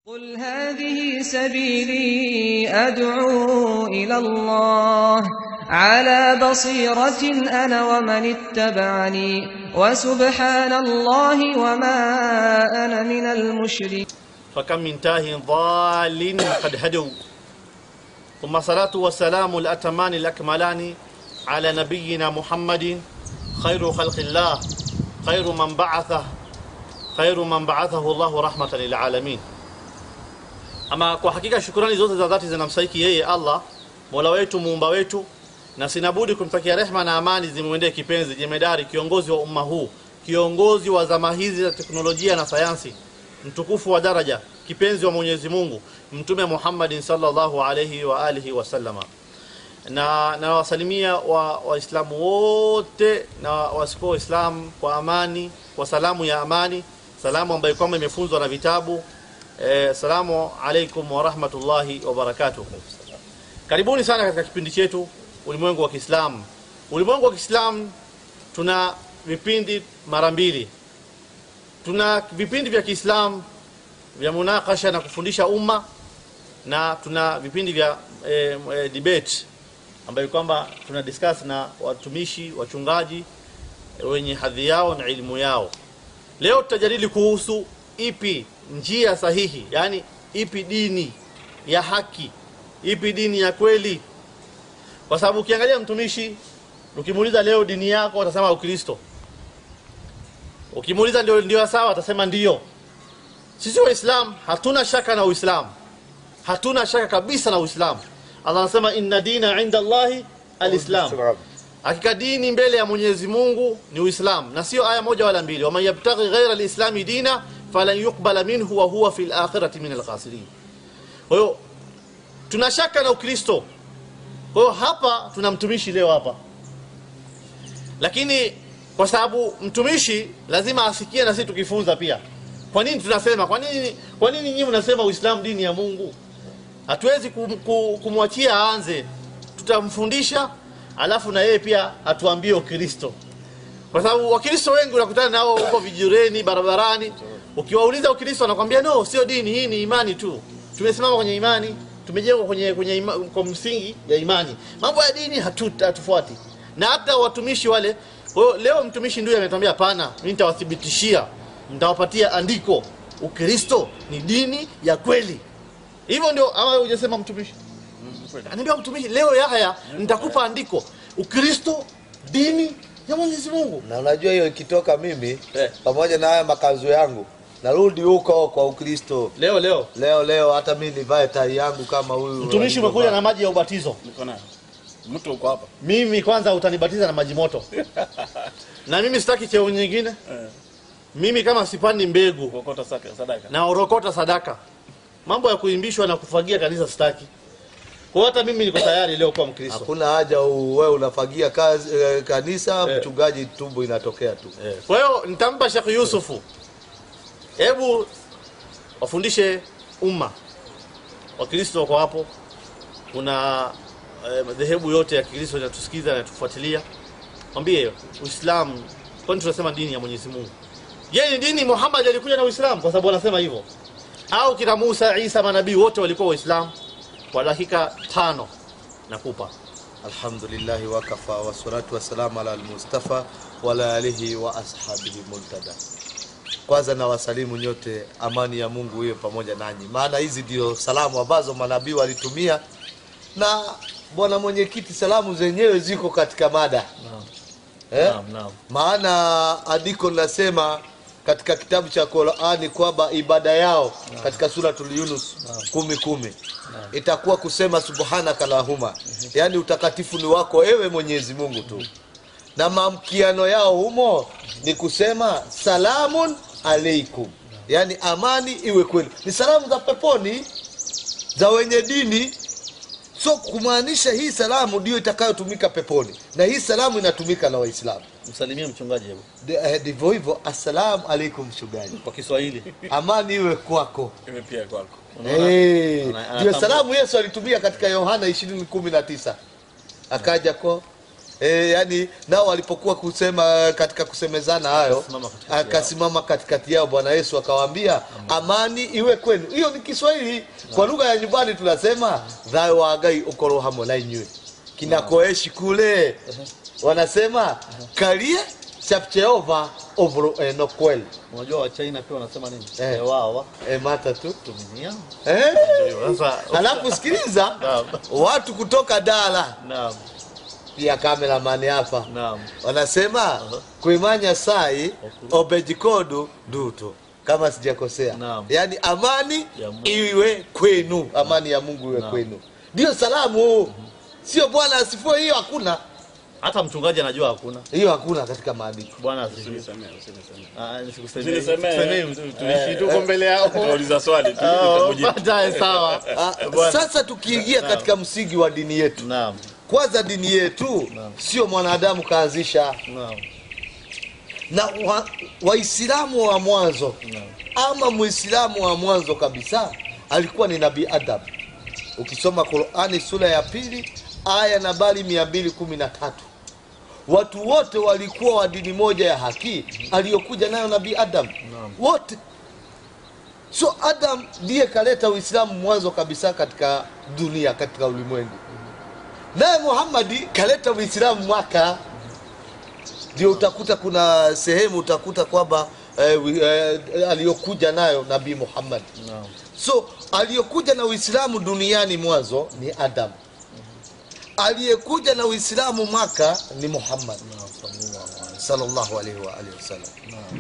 قل هذه سبيلي أدعو إلى الله على بصيرة أنا ومن اتبعني وسبحان الله وما أنا من المشركين فكم من تاه ضال قد هدوا ثم صلاة والسلام الأتمان الأكملان على نبينا محمد خير خلق الله خير من بعثه خير من بعثه الله رحمة للعالمين ama kwa hakika shukrani zote za dhati zinamsaiki yeye Allah Mola wetu muumba wetu na sinabudi kumtakia rehma na amani zimwendee kipenzi jemedari kiongozi wa umma huu kiongozi wa zama hizi za teknolojia na sayansi mtukufu wa daraja kipenzi wa Mwenyezi Mungu mtume Muhammad sallallahu alayhi wa alihi wasallama na nawasalimia wa waislamu wote na wasio waislamu kwa amani kwa salamu ya amani salamu ambayo kwamba imefunzwa na vitabu eh, salamu alaikum wa rahmatullahi wa barakatuh karibuni sana katika kipindi chetu ulimwengu wa Kiislamu ulimwengu wa Kiislamu tuna vipindi mara mbili tuna vipindi vya Kiislamu vya munakasha na kufundisha umma na tuna vipindi vya e, e, debate ambayo kwamba tuna discuss na watumishi wachungaji e, wenye hadhi yao na elimu yao leo tutajadili kuhusu ipi njia sahihi yani ipi dini ya haki ipi dini ya kweli kwa sababu ukiangalia mtumishi ukimuuliza leo dini yako atasema ukristo ukimuuliza ndio ndio sawa atasema ndio sisi waislamu hatuna shaka na uislamu hatuna shaka kabisa na uislamu Allah anasema inna dina inda Allahi alislam hakika dini mbele ya Mwenyezi Mungu ni uislamu na sio aya moja wala mbili waman yabtaghi ghaira alislami dina falan yuqbala minhu wa huwa fil akhirati min alkhasirin kwa hiyo tuna shaka na ukristo kwa hiyo hapa tuna mtumishi leo hapa lakini kwa sababu mtumishi lazima asikie na sisi tukifunza pia kwa nini tunasema kwa nini kwa nini nyinyi mnasema uislamu dini ya Mungu hatuwezi kum, kum, kumwachia aanze tutamfundisha alafu na yeye pia atuambie ukristo kwa sababu wakristo wengi unakutana nao huko vijureni barabarani ukiwauliza ukristo wanakwambia no sio dini hii ni imani tu tumesimama kwenye imani tumejengwa kwenye kwenye ima, kwa msingi ya imani mambo ya dini hatu- hatufuati na hata watumishi wale kwa hiyo leo mtumishi ndio ametuambia hapana mimi nitawathibitishia nitawapatia andiko ukristo ni dini ya kweli hivyo ndio ama wewe hujasema mtumishi anaambia mtumishi leo Yahya nitakupa andiko ukristo dini ya Mwenyezi Mungu na unajua hiyo ikitoka mimi Eh. pamoja na haya makazo yangu narudi huko kwa ukristo leo leo leo leo hata mi nivae tai yangu kama huyu mtumishi umekuja na maji ya ubatizo Niko nayo. Mtu uko hapa. mimi kwanza utanibatiza na maji moto na mimi sitaki cheo nyingine Eh. mimi kama sipandi mbegu Kuokota saka sadaka. na orokota sadaka mambo ya kuimbishwa na kufagia kanisa sitaki kwa hiyo hata mimi niko tayari leo kuwa mkristo hakuna haja u- wewe unafagia kazi, eh, kanisa Eh. mchungaji tumbo inatokea tu Eh, kwa hiyo nitampa Sheikh Yusufu hebu wafundishe umma wakristo wako hapo kuna eh, madhehebu yote ya Kikristo yanatusikiza na tufuatilia mwambie Uislamu kwani tunasema dini ya Mwenyezi Mungu je ni dini Muhammad alikuja na Uislamu kwa sababu wanasema hivyo au kina Musa Isa manabii wote walikuwa waislamu kwa dakika tano nakupa alhamdulillahi wakafa wassalatu wassalamu ala almustafa wala alihi wa ashabihi muntada kwanza na wasalimu nyote amani ya mungu iwe pamoja nanyi maana hizi ndio salamu ambazo manabii walitumia na bwana mwenyekiti salamu zenyewe ziko katika mada eh? Naam, naam. maana andiko linasema katika kitabu cha Qur'ani kwamba ibada yao katika suratul Yunus kumi kumi itakuwa kusema subhanaka lahuma, yaani utakatifu ni wako ewe Mwenyezi Mungu tu, na maamkiano yao humo ni kusema salamun alaikum, yaani amani iwe kwenu. Ni salamu za peponi za wenye dini so kumaanisha hii salamu ndio itakayotumika peponi na hii salamu inatumika na Waislamu. msalimie mchungaji hebu De- eh, ndivyo hivyo assalamu alaikum mchungaji kwa Kiswahili amani iwe kwako Iwe pia kwako. Unaona? Eh, Ana- ndio anatambua. salamu yesu alitumia katika yohana ishirini kumi na tisa akaja kwa E, yani nao walipokuwa kusema katika kusemezana hayo Akasimama katikati yao. akasimama katikati yao bwana yesu akawaambia amani iwe kwenu hiyo ni kiswahili kwa lugha ya nyumbani tunasema thayo wagai ukoro hamwe na inywe kinakoeshi kule wanasema kalie chapcheova ovro eno kweli unajua wachina pia wanasema nini Eh. Eh, wao e, mata tu tuminia eh? sasa alafu sikiliza Naam. watu kutoka dala naam pia kameramani hapa naam wanasema kuimanya sai obejikodu duto kama sijakosea Naam. yaani amani Ya Mungu. iwe kwenu amani ya mungu iwe Naam. kwenu ndio salamu sio bwana asifue hiyo hakuna hata mchungaji anajua hakuna hiyo hakuna katika maandiko bwana asifiwe Usinisemee, usinisemee. Ah, nisikusemee. Usinisemee. Tusemee, tu- tuishi tuko mbele yao Nauliza swali tu, Ah, nitakujibu. baadaye sawa Ah, Bwana. sasa tukiingia katika msingi wa dini yetu naam kwanza dini yetu Naam. sio mwanadamu kaanzisha naam na wa- waislamu wa mwanzo naam ama muislamu wa mwanzo kabisa alikuwa ni nabii adam ukisoma qurani sura ya pili aya nambari 213 watu wote walikuwa wa dini moja ya haki aliyokuja nayo nabii adam Naam. wote so adam ndiye kaleta uislamu mwanzo kabisa katika dunia katika ulimwengu naye muhammadi kaleta uislamu mwaka ndio utakuta kuna sehemu utakuta kwamba eh, wi- eh, aliyokuja nayo nabii muhammad naam so aliyokuja na uislamu duniani mwanzo ni adam aliyekuja na uislamu mwaka ni muhammad sallallahu alaihi wa alihi wasallam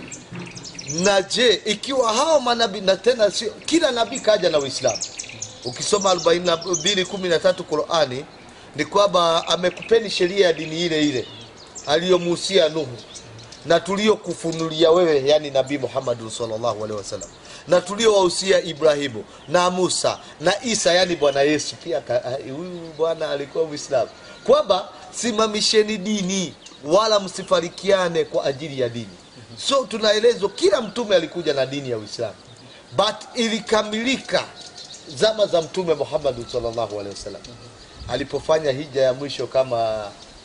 na je ikiwa hao manabii na tena sio kila nabii kaja na uislamu ukisoma 4213 qurani ni kwamba amekupeni sheria ya dini ile ile aliyomuhusia nuhu na tuliyokufunulia wewe yani nabii muhammadu sallallahu alaihi wasallam na tuliowahusia ibrahimu na musa na isa yani bwana yesu pia ka- ah, huyu bwana alikuwa mwislamu kwamba simamisheni dini wala msifarikiane kwa ajili ya dini so tunaelezwa kila mtume alikuja na dini ya uislamu but ilikamilika zama za mtume muhammadu sallallahu alaihi wasallam alipofanya hija ya mwisho kama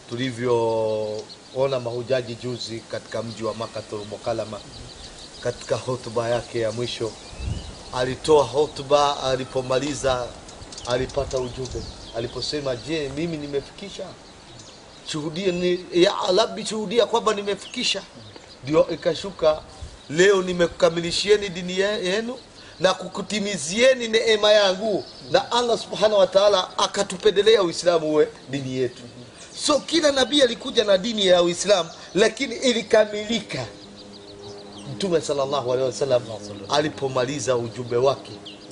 tulivyoona mahujaji juzi katika mji wa makatul mukalama katika hotuba yake ya mwisho alitoa hotuba alipomaliza alipata ujumbe aliposema je mimi nimefikisha shuhudia ni, ya rabbi shuhudia kwamba nimefikisha ndio ikashuka leo nimekukamilishieni dini ye- yenu na kukutimizieni neema yangu na allah subhanahu wa taala akatupendelea uislamu uwe dini yetu so kila nabii alikuja na dini ya uislamu lakini ilikamilika mtume sallallahu alaihi wasallam alipomaliza ujumbe wake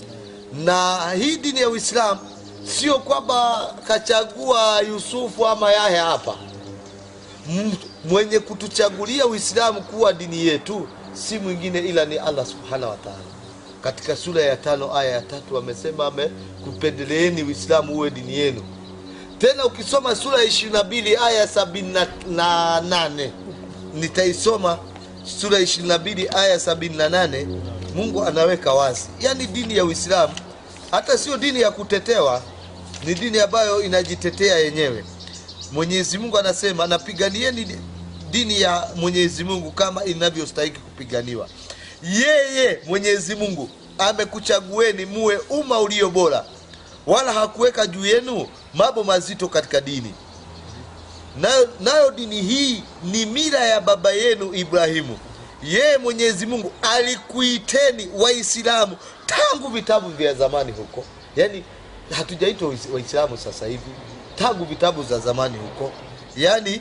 na hii dini ya uislamu sio kwamba kachagua yusufu ama yahe hapa M- mwenye kutuchagulia uislamu kuwa dini yetu si mwingine ila ni allah subhanahu wa taala katika sura ya tano aya ya tatu amesema amekupendeleeni uislamu uwe dini yenu tena ukisoma sura ya ishirini na mbili aya ya sabini na- na nane nitaisoma sura ya ishirini na mbili aya ya sabini na nane mungu anaweka wazi yaani dini ya uislamu hata sio dini ya kutetewa ni dini ambayo inajitetea yenyewe mwenyezi mungu anasema napiganieni di- dini ya mwenyezi mungu kama inavyostahiki kupiganiwa yeye mwenyezi mungu amekuchagueni muwe umma ulio bora wala hakuweka juu yenu mambo mazito katika dini nayo, nayo dini hii ni mila ya baba yenu ibrahimu yeye mwenyezi mungu alikuiteni waislamu tangu vitabu vya zamani huko yaani hatujaitwa Wais- waislamu sasa hivi tangu vitabu za zamani huko yaani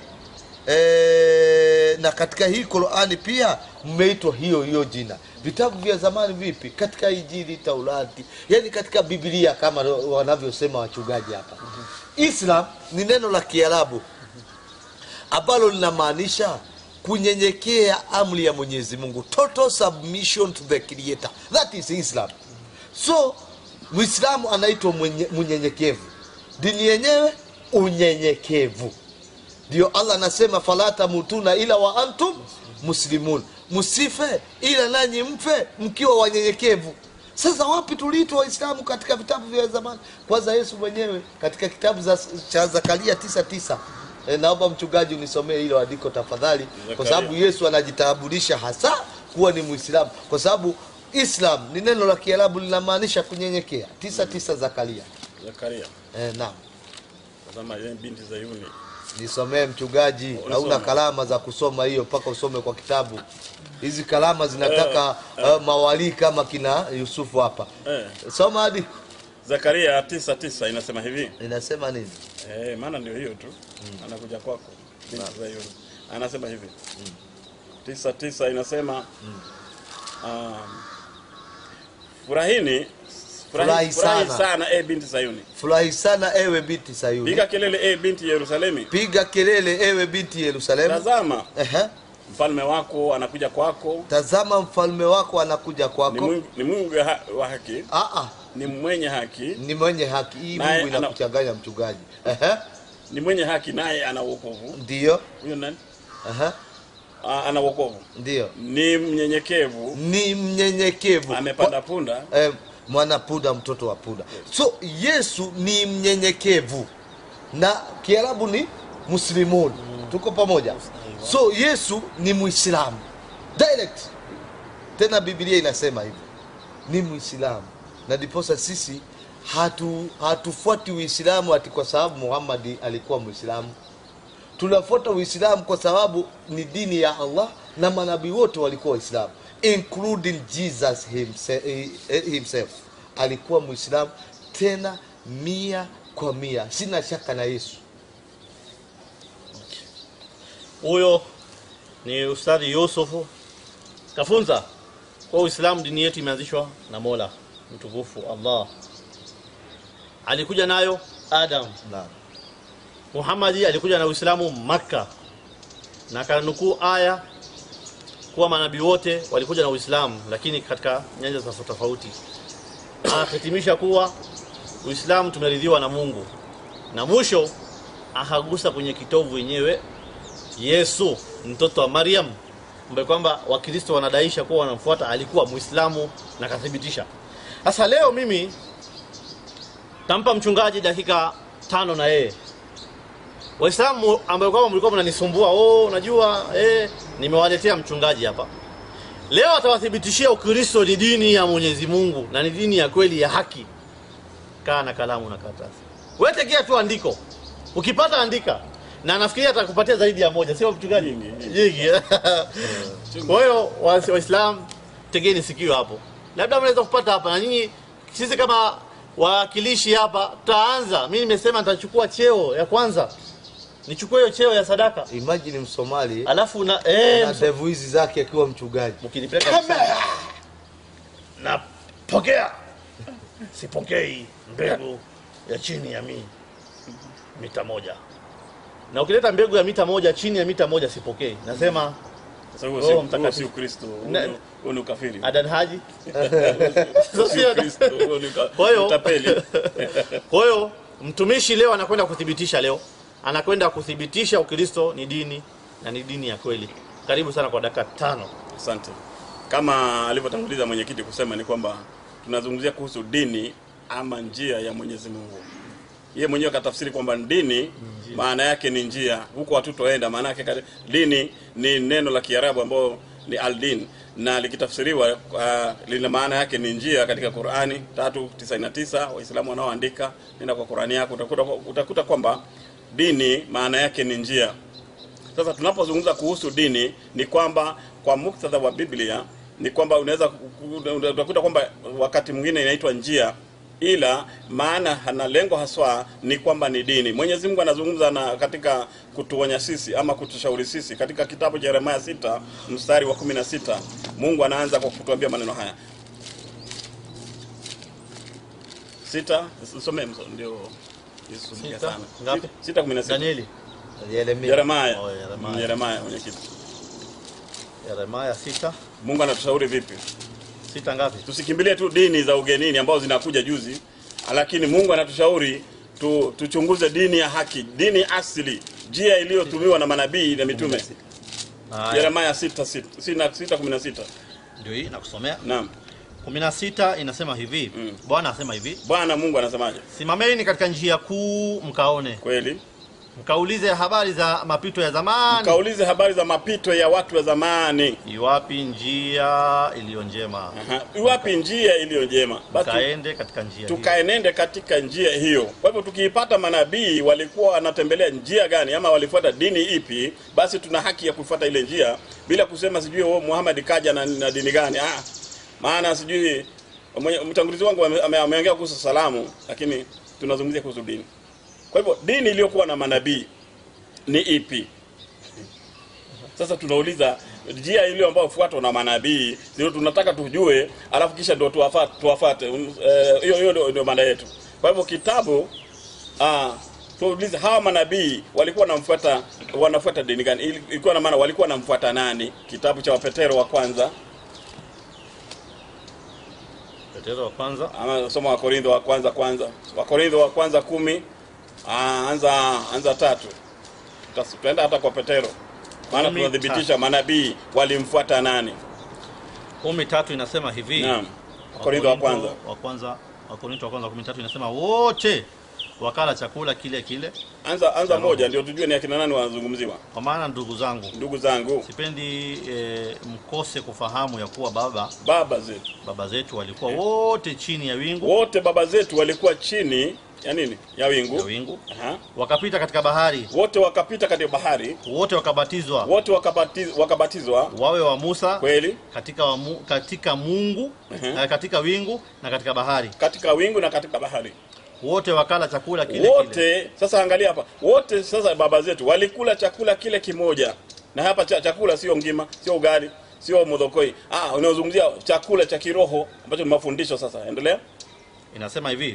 e, na katika hii qurani pia mmeitwa hiyo hiyo jina vitabu vya zamani vipi katika injili taurati yani katika biblia kama wanavyosema wachungaji hapa islam ni neno la kiarabu ambalo linamaanisha kunyenyekea amri ya mwenyezi mungu total submission to the creator that is islam so mwislamu anaitwa mwenye- mnyenyekevu dini yenyewe unyenyekevu ndio allah anasema fala tamutuna ila wa antum muslimun msife ila nanyi mfe mkiwa wanyenyekevu sasa wapi tuliitwa waislamu katika vitabu vya zamani kwanza yesu mwenyewe katika kitabu za, cha zakaria 99 E, naomba mchungaji unisomee hilo andiko tafadhali, kwa Zakaria. sababu Yesu anajitambulisha hasa kuwa ni Muislamu, kwa sababu Islam ni neno la Kiarabu linamaanisha kunyenyekea. tisa tisa Zakaria. Zakaria. E, naam, Tazama yeye binti Zayuni. nisomee mchungaji. Unasoma. Hauna kalama za kusoma hiyo, mpaka usome kwa kitabu. Hizi kalama zinataka uh, mawalii kama kina Yusufu hapa. Eh, Soma hadi Zakaria tisa tisa inasema hivi. inasema nini? Eh, maana ndio hiyo tu. Anakuja kwako. Binti Zayuni. Anasema hivi. Tisa tisa inasema um, furahini Furahi furahi, furahi sana. sana e binti Sayuni. Furahi sana ewe binti Sayuni, Piga kelele e binti Yerusalemi. piga kelele ewe binti Yerusalemu. Tazama Ehe. mfalme wako anakuja kwako. Tazama mfalme wako anakuja Ni kwako. Mungu, ni Mungu ha, wa haki, Ah, ah, ni mwenye haki, ni mwenye haki. Hii Naye Mungu ana- inakuchanganya mchungaji. Ehe. ni mwenye haki naye ana wokovu. Ndiyo. Huyo nani? Ehe. Ah, ana wokovu. Ndiyo. Ni mnyenyekevu, Ni mnyenyekevu. amepanda punda. eh, mwana puda mtoto wa puda so yesu ni mnyenyekevu na kiarabu ni muslimun tuko pamoja so yesu ni muislamu direct tena biblia inasema hivyo ni muislamu na ndiposa sisi hatu hatufuati uislamu ati kwa sababu muhammadi alikuwa muislamu tunafuata uislamu kwa sababu ni dini ya allah na manabii wote walikuwa waislamu including jesus himself, himself. alikuwa muislamu tena mia kwa mia sina shaka na yesu huyo ni ustadhi yusufu kafunza kwa uislamu dini yetu imeanzishwa na mola mtukufu allah alikuja nayo adam Naam. muhamadi alikuja na uislamu makka na akanukuu aya kuwa manabii wote walikuja na uislamu lakini katika nyanja tofauti tofauti akahitimisha kuwa uislamu tumeridhiwa na mungu na mwisho akagusa kwenye kitovu wenyewe yesu mtoto wa mariam ambaye kwamba wakristo wanadaisha kuwa wanamfuata alikuwa muislamu na akathibitisha sasa leo mimi tampa mchungaji dakika tano na yeye waislamu ambayo kwamba mlikuwa mnanisumbua oh unajua eh, nimewaletea mchungaji hapa leo atawathibitishia ukristo ni dini ya mwenyezi mungu na ni dini ya kweli ya haki kaa na kalamu na karatasi wetekea tu andiko ukipata andika na nafikiria atakupatia zaidi ya moja sio mchungaji Nyingi, nyingi kwa hiyo wa- waislamu tegeni sikio hapo labda mnaweza kupata hapa na nyinyi sisi kama wawakilishi hapa tutaanza mi nimesema nitachukua cheo ya kwanza nichukue hiyo cheo ya sadaka imajini msomali alafu na eh, na mso- ndevu hizi zake akiwa mchungaji mkinipeleka kusema, napokea sipokei mbegu ya chini ya mi mita moja na ukileta mbegu ya mita moja chini ya mita moja sipokei nasema Sasa huo Roho si- huo Mtakatifu. si Ukristo, huo Na- ni- huo ni ukafiri. adan haji Sio si Ukristo, huo ni uka- Kwa hiyo- utapeli. kwa hiyo mtumishi leo anakwenda kuthibitisha leo anakwenda kuthibitisha ukristo ni dini na ni dini ya kweli karibu sana kwa dakika tano Asante. Kama alivyotanguliza mwenyekiti kusema ni kwamba tunazungumzia kuhusu dini ama njia ya Mwenyezi Mungu. Yeye mwenyewe akatafsiri kwamba dini maana yake ni njia, huko hatutoenda. Maana yake kati- dini ni neno la Kiarabu ambao ni aldin na likitafsiriwa uh, lina maana yake ni njia katika Qur'ani 399 Waislamu wanaoandika, nenda kwa Qur'ani yako utakuta, utakuta kwamba dini maana yake ni njia. Sasa tunapozungumza kuhusu dini ni kwamba kwa muktadha wa Biblia ni kwamba unaweza utakuta kwamba wakati mwingine inaitwa njia, ila maana na lengo haswa ni kwamba ni dini. Mwenyezi Mungu anazungumza na katika kutuonya sisi ama kutushauri sisi katika kitabu cha Yeremia sita mstari wa 16 Mungu anaanza kwa kutuambia maneno haya sita some ndio isumbuke Sita? sana Ngapi? sita kumi na sita danieli Yeremia. Yeremia Oh, Yeremia. Yeremia mwenyekiti yeremaya sita Mungu anatushauri vipi? sita ngapi Tusikimbilie tu dini za ugenini ambazo zinakuja juzi, lakini Mungu anatushauri tu, tuchunguze dini ya haki, dini asili, njia iliyotumiwa na manabii na mitume. Haya, Yeremia 6 6 16. ndio hii nakusomea Naam. kumi na sita inasema hivi bwana asema hivi Bwana Mungu anasemaje? simameni katika njia kuu mkaone Kweli? mkaulize habari za mapito ya zamani kaulize habari za mapito ya watu wa zamani iwapi njia iliyo njema Aha. iwapi njia iliyo njema basi kaende katika njia hiyo. tukaenende katika njia hiyo. Kwa hivyo tukiipata manabii walikuwa wanatembelea njia gani ama walifuata dini ipi, basi tuna haki ya kufuata ile njia bila kusema sijui oh, Muhammad kaja na, na dini gani. Ah, maana sijui mwenye- mtangulizi wangu ame- ame- ameongea kuhusu salamu, lakini tunazungumzia kuhusu dini. Kwa hivyo dini iliyokuwa na manabii ni ipi? Sasa tunauliza njia ile ambayo fuatwa na manabii ndio tunataka tujue, alafu kisha ndio tuwafate tuwafate. Um, eh, Hiyo hiyo ndio- ndio mada yetu. Kwa hivyo kitabu ah tuulize hawa manabii walikuwa wanamfuata wanafuata dini gani? Ili- Ilikuwa na maana walikuwa wanamfuata nani? Kitabu cha Wapetero wa kwanza petero wa kwanza ama soma wa Korintho wa kwanza kwanza. Wa Korintho wa kwanza kumi ah, anza anza tatu. Tutas- Tutaenda hata kwa Petero. Maana Kumi tunathibitisha manabii walimfuata nani? kumi tatu inasema hivi Naam. Wakorintho wa kwanza. wa kwanza Wakorintho wa kwanza kumi tatu inasema wote wakala chakula kile kile Anza anza moja ndio tujue ni akina nani wanazungumziwa. kwa maana ndugu zangu Ndugu zangu, sipendi e, mkose kufahamu ya kuwa baba baba zetu baba zetu walikuwa wote chini ya wingu wote, baba zetu walikuwa chini ya nini? Ya wingu. ya wingu Aha. wakapita katika bahari Wote wakapita katika bahari, wote wakabatizwa wote wakabatiz, wakabatizwa wawe wa Musa kweli katika, wa mu, katika Mungu Mhm. na katika wingu na katika bahari katika wingu na katika bahari wote wakala chakula kile kile wote. Sasa angalia hapa, wote sasa baba zetu walikula chakula kile kimoja, na hapa cha, chakula sio ngima, sio ugali, sio modhokoi. Ah, unazungumzia chakula cha kiroho ambacho ni mafundisho. Sasa endelea. inasema hivi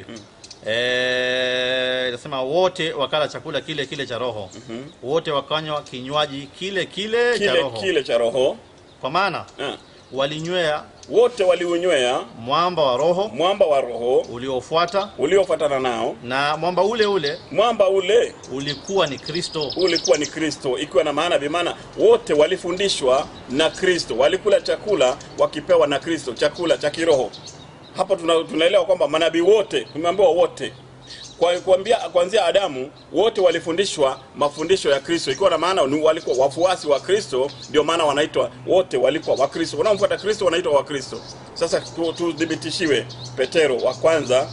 eh, inasema wote wakala chakula kile kile cha roho wote wakanywa kinywaji kile kile, cha Kile roho kile cha roho kwa maana ah. walinywea wote waliunywea mwamba wa roho mwamba wa roho uliofuata uliofuatana nao. na mwamba ule ule Mwamba ule ulikuwa ni Kristo ulikuwa ni Kristo, ikiwa na maana bimaana wote walifundishwa na Kristo, walikula chakula wakipewa na Kristo, chakula cha kiroho. Hapa tuna, tunaelewa kwamba manabii wote, tumeambiwa wote kwa kuambia kuanzia Adamu wote walifundishwa mafundisho ya Kristo, ikiwa na maana ni walikuwa wafuasi wa Kristo, ndio maana wanaitwa wote walikuwa wa Kristo. Wanaomfuata Kristo wanaitwa wa Kristo. Sasa tu- tudhibitishiwe Petero wa kwanza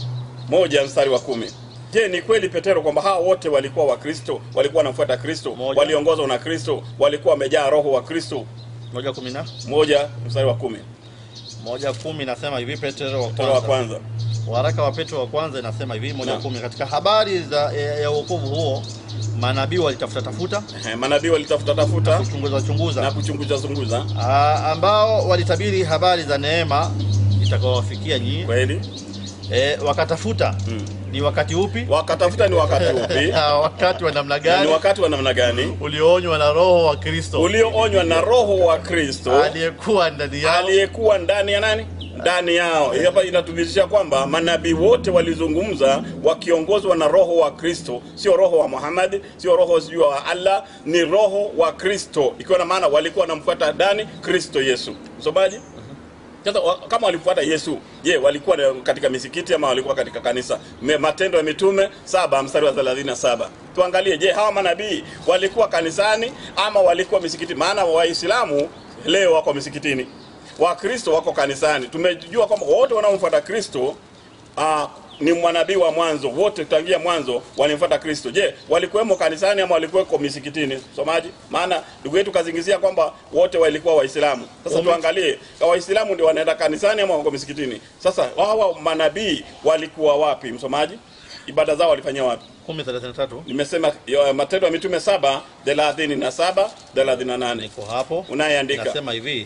moja mstari wa kumi. Je, ni kweli Petero kwamba hawa wote walikuwa wa Kristo, walikuwa wanamfuata Kristo, Moja. waliongozwa na Kristo, walikuwa wamejaa roho wa Kristo? moja kumi na Moja mstari wa kumi. moja kumi inasema hivi Petro wa Petero wa kwanza kwanza. waraka wa Petro wa kwanza inasema hivi moja Naam. kumi katika habari za ya, ya wokovu huo manabii walitafuta tafuta Ehe, Manabii walitafuta tafuta kuchunguza na chunguza kuchunguza chunguza, Ah, ambao walitabiri habari za neema itakayowafikia nyinyi kweli e, wakatafuta Mm. ni wakati upi wakatafuta ni wakati upi Ah, wakati wa namna na ni gani wakati wa namna gani ulioonywa na roho wa Kristo ulioonywa na roho wa Kristo aliyekuwa ndani yao aliyekuwa ndani ya nani ndani yao hapa inathibitisha kwamba manabii wote walizungumza wakiongozwa na roho wa kristo sio roho wa muhammad sio roho sijui wa allah ni roho wa kristo ikiwa na maana walikuwa wanamfuata ndani kristo yesu msomaji sasa wa- kama walimfuata yesu je walikuwa na- katika misikiti ama walikuwa katika kanisa Me, matendo ya mitume saba mstari wa 37 tuangalie je hawa manabii walikuwa kanisani ama walikuwa misikiti maana waislamu leo wako misikitini wakristo wako kanisani tumejua kwamba wote wanaomfuata kristo ah, ni mwanabii wa mwanzo wote tangia mwanzo walimfuata kristo je walikuwemo kanisani ama walikuweko misikitini somaji maana ndugu yetu kazingizia kwamba wote walikuwa waislamu sasa Wame- tuangalie waislamu ndio wanaenda kanisani ama wako misikitini sasa hawa manabii walikuwa wapi msomaji ibada zao walifanyia wapi 10:33 nimesema ya, matendo ya mitume saba thelathini na saba thelathini na nane niko hapo unayeandika inasema hivi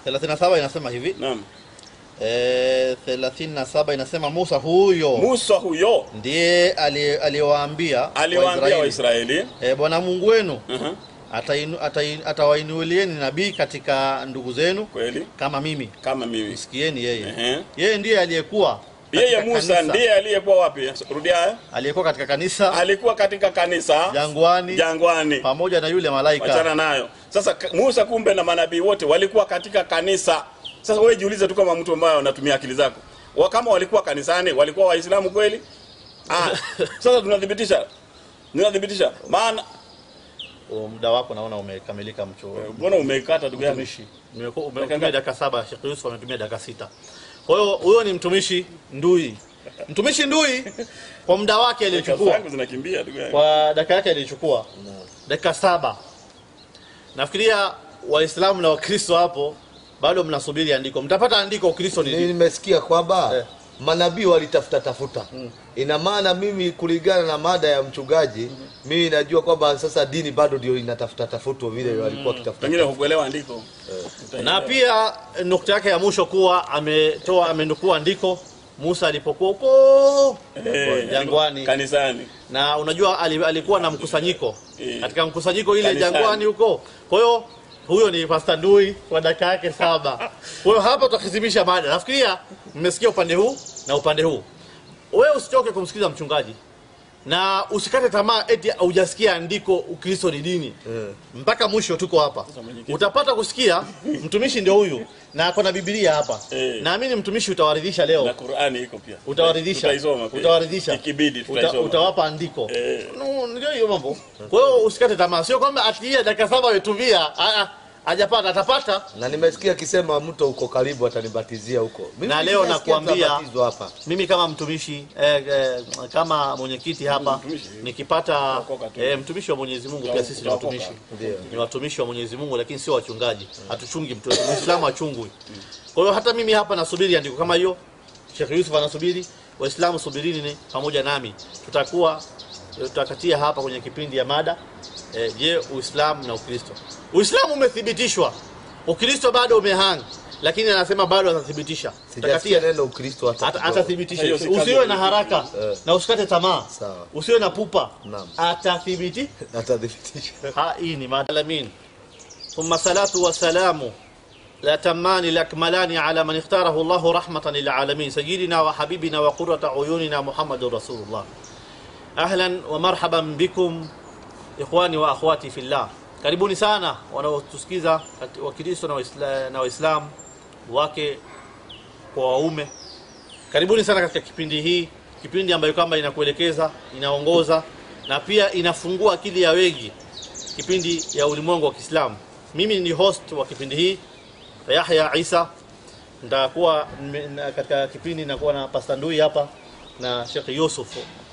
37 inasema hivi naam eh 37 inasema Musa huyo musa huyo ndiye ali- aliyewaambia aliwaambia Waisraeli, waisraeli eh, Bwana Mungu wenu uh-huh. atainu- atai- atawainulieni nabii katika ndugu zenu kweli kama mimi kama mimi msikieni yeye Ehe. yeye ndiye aliyekuwa yeye katika musa kanisa- ndiye aliyekuwa wapi rudia haya. aliyekuwa katika kanisa alikuwa katika kanisa jangwani jangwani pamoja na yule malaika wachana nayo sasa ka- musa kumbe na manabii wote walikuwa katika kanisa sasa wewe jiulize tu kama mtu ambaye anatumia akili zako wa kama walikuwa kanisani walikuwa waislamu kweli ah, sasa tunathibitisha ninathibitisha maana O, muda wako naona umekamilika mcho mbona umeikata ndugu yangu mtumishi Umeku- ume- Dakika umetumia ngapi? dakika saba Sheikh Yusuf ametumia dakika sita kwa hiyo huyo ni mtumishi ndui mtumishi ndui kwa muda wake Dakika aliyochukua zangu zinakimbia ndugu yangu kwa dakika yake aliyochukua dakika saba nafikiria waislamu na wakristo hapo bado mnasubiri andiko mtapata andiko ukristo ni Mimi nini nimesikia kwamba Eh. manabii walitafuta tafuta ina maana mimi kulingana na mada ya mchungaji mimi najua kwamba sasa dini bado ndio inatafuta tafutwa vile walikuwa wakitafuta pengine hukuelewa andiko na pia nukta yake ya mwisho kuwa ametoa amenukua andiko Musa alipokuwa huko Eh, jangwani kanisani na unajua ali- alikuwa na mkusanyiko Eh. katika mkusanyiko ile Kanisani. jangwani huko kwa hiyo huyo ni Pastor Ndui kwa dakika yake saba kwa hiyo hapa tutahitimisha mada nafikiria mmesikia upande huu na upande huu wewe usichoke kumsikiliza mchungaji na usikate tamaa eti hujasikia andiko ukristo ni dini mpaka mwisho tuko hapa mwenyekiti. utapata kusikia mtumishi ndio huyu na ako na biblia hapa Eh. naamini mtumishi utawaridhisha leo na Qur'ani iko pia utawaridhisha tutaisoma pia utawaridhisha ikibidi Uta, tutaisoma utawapa andiko Eh. no, ndio hiyo mambo kwa hiyo usikate tamaa sio kwamba atiia dakika saba ametumia Ah, ah, hajapata atapata na nimesikia akisema mto uko karibu atanibatizia huko Mimi Na leo nasikia nakuambia- tutabatizwa hapa mimi kama mtumishi eh, eh, kama mwenyekiti hapa Mtumishi. nikipata Tunaokoka tu. eh, mtumishi wa Mwenyezi Mungu pia sisi ni Tunaokoka. watumishi Ndio. ni watumishi wa Mwenyezi Mungu lakini sio wachungaji hatuchungi mtu Muislamu achungwi kwa hiyo hata mimi hapa nasubiri andiko kama hiyo Sheikh Yusuf anasubiri waislamu subirini ni pamoja nami tutakuwa tutakatia hapa kwenye kipindi ya mada eh, je Uislamu na Ukristo Uislamu umethibitishwa Ukristo bado umehang lakini anasema bado atathibitisha sijasikia tutakatia neno ukristo hata Ata- kidogo. atathibitisha Hiyo si kazi usiwe ya na Mwenyezi haraka Eh. na usikate tamaa Sawa. usiwe na pupa Naam. atathibiti atathibitisha ha hii ni madalamin thumma salatu wa salamu la tamani lakmalani ala man ikhtarahu Allahu rahmatan lil alamin sayyidina wa habibina wa qurrata uyunina Muhammadur Rasulullah ahlan wa marhaban bikum ikhwani wa akhwati fillah karibuni sana wanaotusikiza kati- wakristo na Waisla- na waislamu wake kwa waume karibuni sana katika kipindi hii kipindi ambayo kwamba inakuelekeza inaongoza na pia inafungua akili ya wengi kipindi ya ulimwengu wa Kiislamu mimi ni host wa kipindi hii Yahya Isa nitakuwa mme- na- katika kipindi nakuwa na Pastor Ndui hapa na Sheikh Yusuf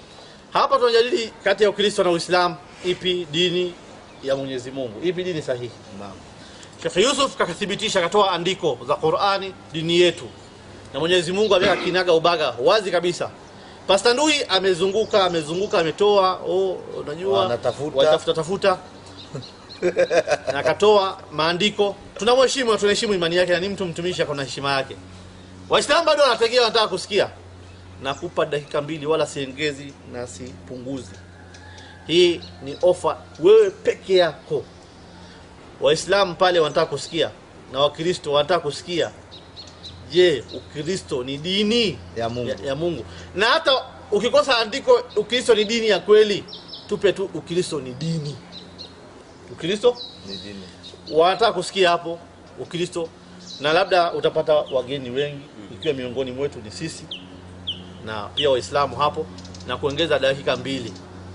hapa tunajadili kati ya Ukristo na Uislamu ipi dini ya Mwenyezi Mungu ipi dini sahihi Naam. Sheikh Yusuf kakathibitisha akatoa andiko za Qur'ani dini yetu na Mwenyezi Mungu ameweka kinaga ubaga wazi kabisa Pastor Ndui amezunguka amezunguka ametoa oh unajua Wanatafuta. watafuta tafuta na akatoa maandiko tunamheshimu na tunaheshimu imani yake na ni mtu mtumishi ako na heshima yake Waislamu bado wanategea wanataka kusikia nakupa dakika mbili wala siengezi na sipunguzi hii ni ofa wewe peke yako waislamu pale wanataka kusikia na wakristo wanataka kusikia je ukristo ni dini Ya Mungu. ya, ya mungu na hata ukikosa andiko ukristo ni dini ya kweli tupe tu ukristo ni dini ukristo Ni dini. wanataka kusikia hapo ukristo na labda utapata wageni wengi ikiwa miongoni mwetu ni sisi na pia waislamu hapo na kuongeza dakika mbili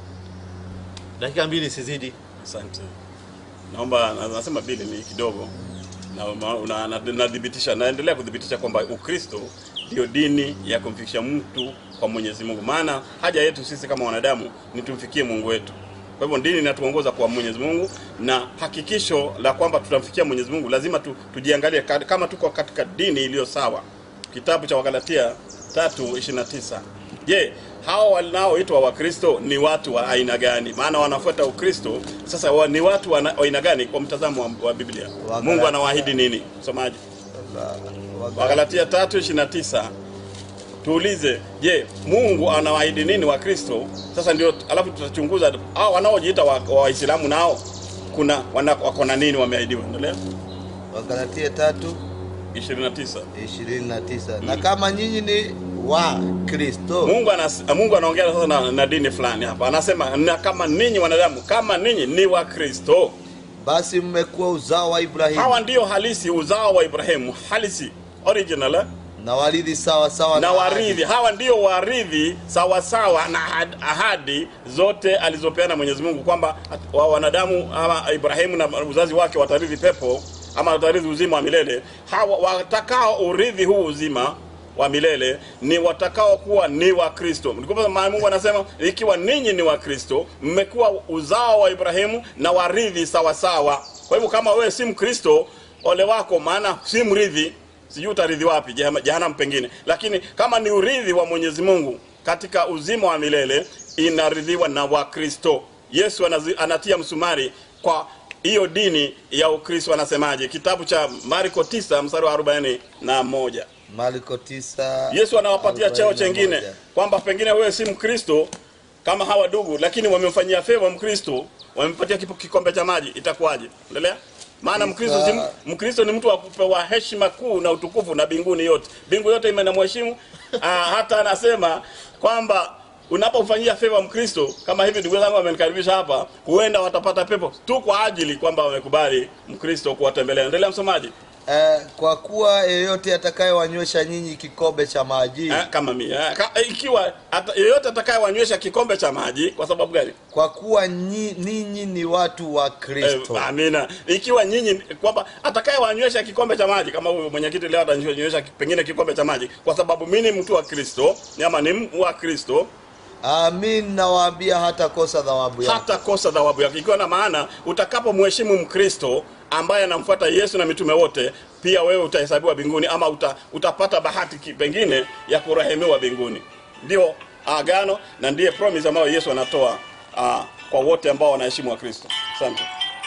dakika mbili sizidi Asante. Naomba na- nasema bili ni kidogo na ma- na- na- nadhibitisha naendelea kudhibitisha kwamba Ukristo ndio dini ya kumfikisha mtu kwa Mwenyezi Mungu. Maana haja yetu sisi kama wanadamu ni tumfikie Mungu wetu. Kwa hivyo dini inatuongoza kwa Mwenyezi Mungu, na hakikisho la kwamba tutamfikia Mwenyezi Mungu lazima tu, tujiangalie ka- kama tuko katika dini iliyo sawa. Kitabu cha Wagalatia 3:29. Je, hao wanaoitwa Wakristo ni watu wa aina gani? Maana wanafuata Ukristo. Sasa wa, ni watu wa na- wa aina gani kwa mtazamo wa, wa Biblia? Wagalatia. Mungu anawaahidi nini? Msomaji, Wagalatia 3:29. Tuulize, je, Mungu anawaahidi nini wa Kristo? Sasa ndio alafu tutachunguza hao wanaojiita wa- wa Waislamu nao kuna wana, wako na nini wameahidiwa. Endelea. Wagalatia tatu 29. ishirini na tisa na kama nyinyi ni wa Kristo Mungu anas, Mungu anaongea sasa na, na dini fulani hapa. Anasema na kama ninyi wanadamu, kama ninyi ni wa Kristo, basi mmekuwa uzao wa Ibrahimu hawa ndio halisi uzao wa Ibrahimu, halisi original eh? na waridhi sawa sawa na ahadi. waridhi hawa ndio waridhi sawasawa na ahad- ahadi zote alizopeana mwenyezi mungu kwamba at- wa wanadamu ama ibrahimu na uzazi wake watarithi pepo ama watarithi uzima wa milele hawa watakao urithi huu uzima wa milele ni watakao kuwa ni wa kristo Ndipo maana mungu anasema ikiwa ninyi ni wa kristo mmekuwa uzao wa ibrahimu na waridhi sawasawa kwa hivyo kama wewe si mkristo ole wako maana si mrithi sijui utaridhi wapi jehama- jehanamu pengine lakini kama ni urithi wa mwenyezi mungu katika uzima wa milele inaridhiwa na wakristo yesu anazi, anatia msumari kwa hiyo dini ya ukristo anasemaje kitabu cha marko 9 mstari wa 41 na moja Marko tisa yesu anawapatia cheo arobaini na chengine moja. kwamba pengine wewe si mkristo kama hawa ndugu lakini wamemfanyia favor mkristo wamempatia kipo- kikombe cha maji itakuwaje endelea maana mkristo si, mkristo ni mtu wa kupewa heshima kuu na utukufu na binguni yote bingu yote imenamheshimu Ah, hata anasema kwamba unapomfanyia favor mkristo kama hivi ndugu zangu wamenikaribisha hapa huenda watapata pepo tu kwa ajili kwamba wamekubali mkristo kuwatembelea endelea msomaji Eh, kwa kuwa yeyote atakayewanywesha nyinyi kikombe cha maji Eh, kama mi eh, ka, eh, ikiwa ata, yeyote atakayewanywesha kikombe cha maji kwa sababu gani kwa kuwa nyi- ninyi ni watu wa Kristo eh, amina ikiwa nyinyi kwamba atakayewanywesha kikombe cha maji kama huyu mwenyekiti leo atanywesha pengine kikombe cha maji kwa sababu mi ni mtu wa kristo ama ni m- wa kristo amin nawaambia hata kosa thawabu yake hata kosa thawabu yake ikiwa na maana utakapomheshimu mkristo ambaye anamfuata yesu na mitume wote pia wewe utahesabiwa mbinguni ama uta, utapata bahati ki- pengine ya kurehemiwa mbinguni ndio agano na ndiye promise ambayo yesu anatoa uh, kwa wote ambao wanaheshimu wa kristo asante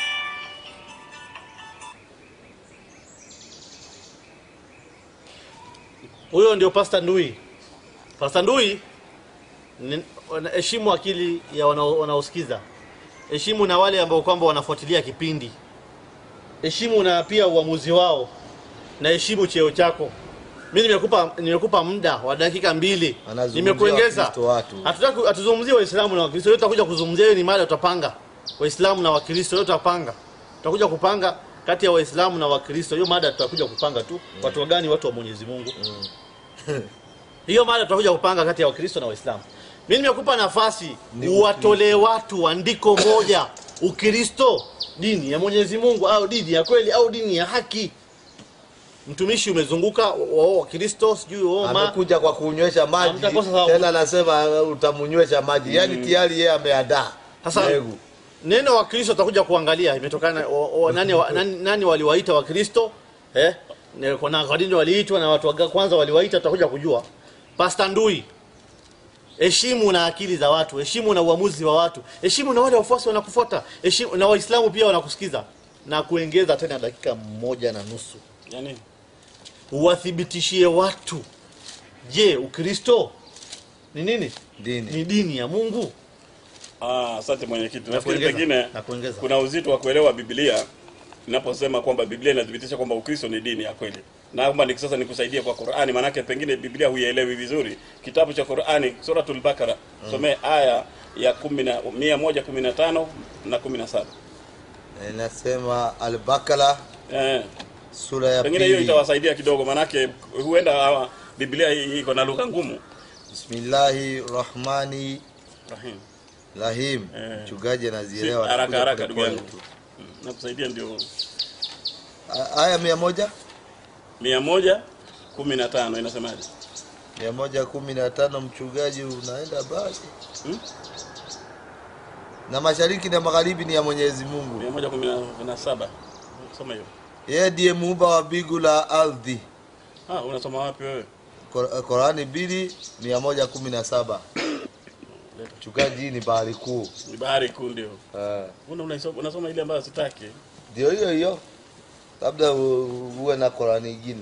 huyo ndio pasta ndui pasta ndui ni- wana- heshimu akili ya wanao- wanaosikiza heshimu na wale ambao kwamba wanafuatilia kipindi heshimu na pia uamuzi wao na heshimu cheo chako mi nimekupa nimekupa muda wa dakika mbili Anazungumzia nimekuengeza Wakristo watu. hatutaki hatuzungumzie waislamu na wakristo yote tutakuja kuzungumzia hiyo ni mada utapanga waislamu na wakristo yote tutapanga tutakuja kupanga kati ya waislamu na wakristo hiyo mada tutakuja kupanga tu watu wagani watu wa mwenyezi mungu hiyo mada tutakuja kupanga kati ya wakristo na waislamu mi nimekupa nafasi Ni uwatolee watu andiko moja ukristo dini ya mwenyezi mungu au dini ya kweli au dini ya haki mtumishi umezunguka wao wakristo sijui wao ma amekuja kwa kunywesha maji Hamtakosa thawabu. tena anasema uh, utamunywesha maji yaani tayari yeye ameandaa Sasa- mbegu neno wakristo atakuja kuangalia imetokana o, o, nani, wa, nani, nani waliwaita wakristo eh? Ne- kuna kwa nini waliitwa na watu wa kwanza waliwaita tutakuja kujua pasta ndui heshimu na akili za watu heshimu na uamuzi wa watu heshimu na wale wafuasi wanakufuata heshimu na waislamu pia wanakusikiza na kuongeza tena dakika moja na nusu yani uwathibitishie watu je ukristo ni nini dini ni dini ya mungu Ah, asante mwenyekiti. Nafikiri kuongeza, pengine na kuongeza. kuna uzito wa kuelewa Biblia inaposema kwamba Biblia inathibitisha kwamba Ukristo ni dini ya kweli. Na kwamba ni sasa nikusaidie kwa Qur'ani maanake pengine Biblia huielewi vizuri. Kitabu cha Qur'ani Suratul Bakara somee aya ya 10 na 115 na 17. inasema albakala Eh, sura ya pengine hiyo pili itawasaidia kidogo maanake huenda hawa Biblia hii iko na lugha ngumu. bismillahi rahmani Rahim. rahim Eh. mchungaji Si, anazielewa haraka anakuja haraka ndugu polepole yangu. tu. Mm, Nakusaidia ndio A- aya mia moja 115 inasemaje? mia moja kumi na tano mchungaji unaenda basi Hmm? na mashariki na magharibi ni ya mwenyezi mungu 117. Soma hiyo. yeye ndiye muumba wa mbingu la ardhi Ah, unasoma wapi wewe? Qur- Qurani mbili mia moja kumi na saba mchungaji hii ni bahari kuu Ni bahari kuu ndio. Eh, Una unasoma, unasoma ile ambayo sitaki. ndio hiyo hiyo labda u- uwe na Qurani ingine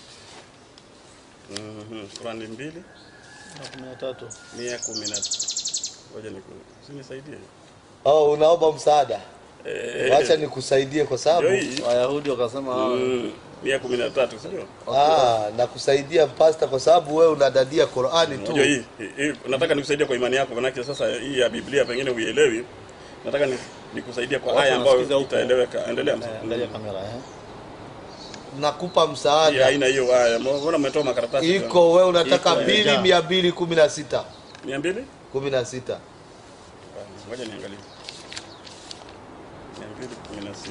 Mhm. Qurani mbili na kumi na tatu mia kumi na ngoja niku usinisaidie. oh, unaomba msaada Eh, wacha nikusaidie kwa sababu ndio hii. wayahudi wakasema Mm, mia kumi na tatu sio? ah, nakusaidia pasta kwa sababu wewe unadadia Qurani tu Unajua hii, hii, hii nataka nikusaidie kwa imani yako manake sasa hii ya Biblia pengine huielewi. Nataka ni- nikusaidie kwa Watu aya ambayo wanasikiza huko. itaeleweka. Endelea. mzee. angalia kamera eh nakupa Hii msaada haina hiyo haya. Mbona umetoa makaratasi? iko we unataka Iko, mbili imejaa. mia mbili kumi na sita 200? kumi na sita Ngoja niangalie. 216.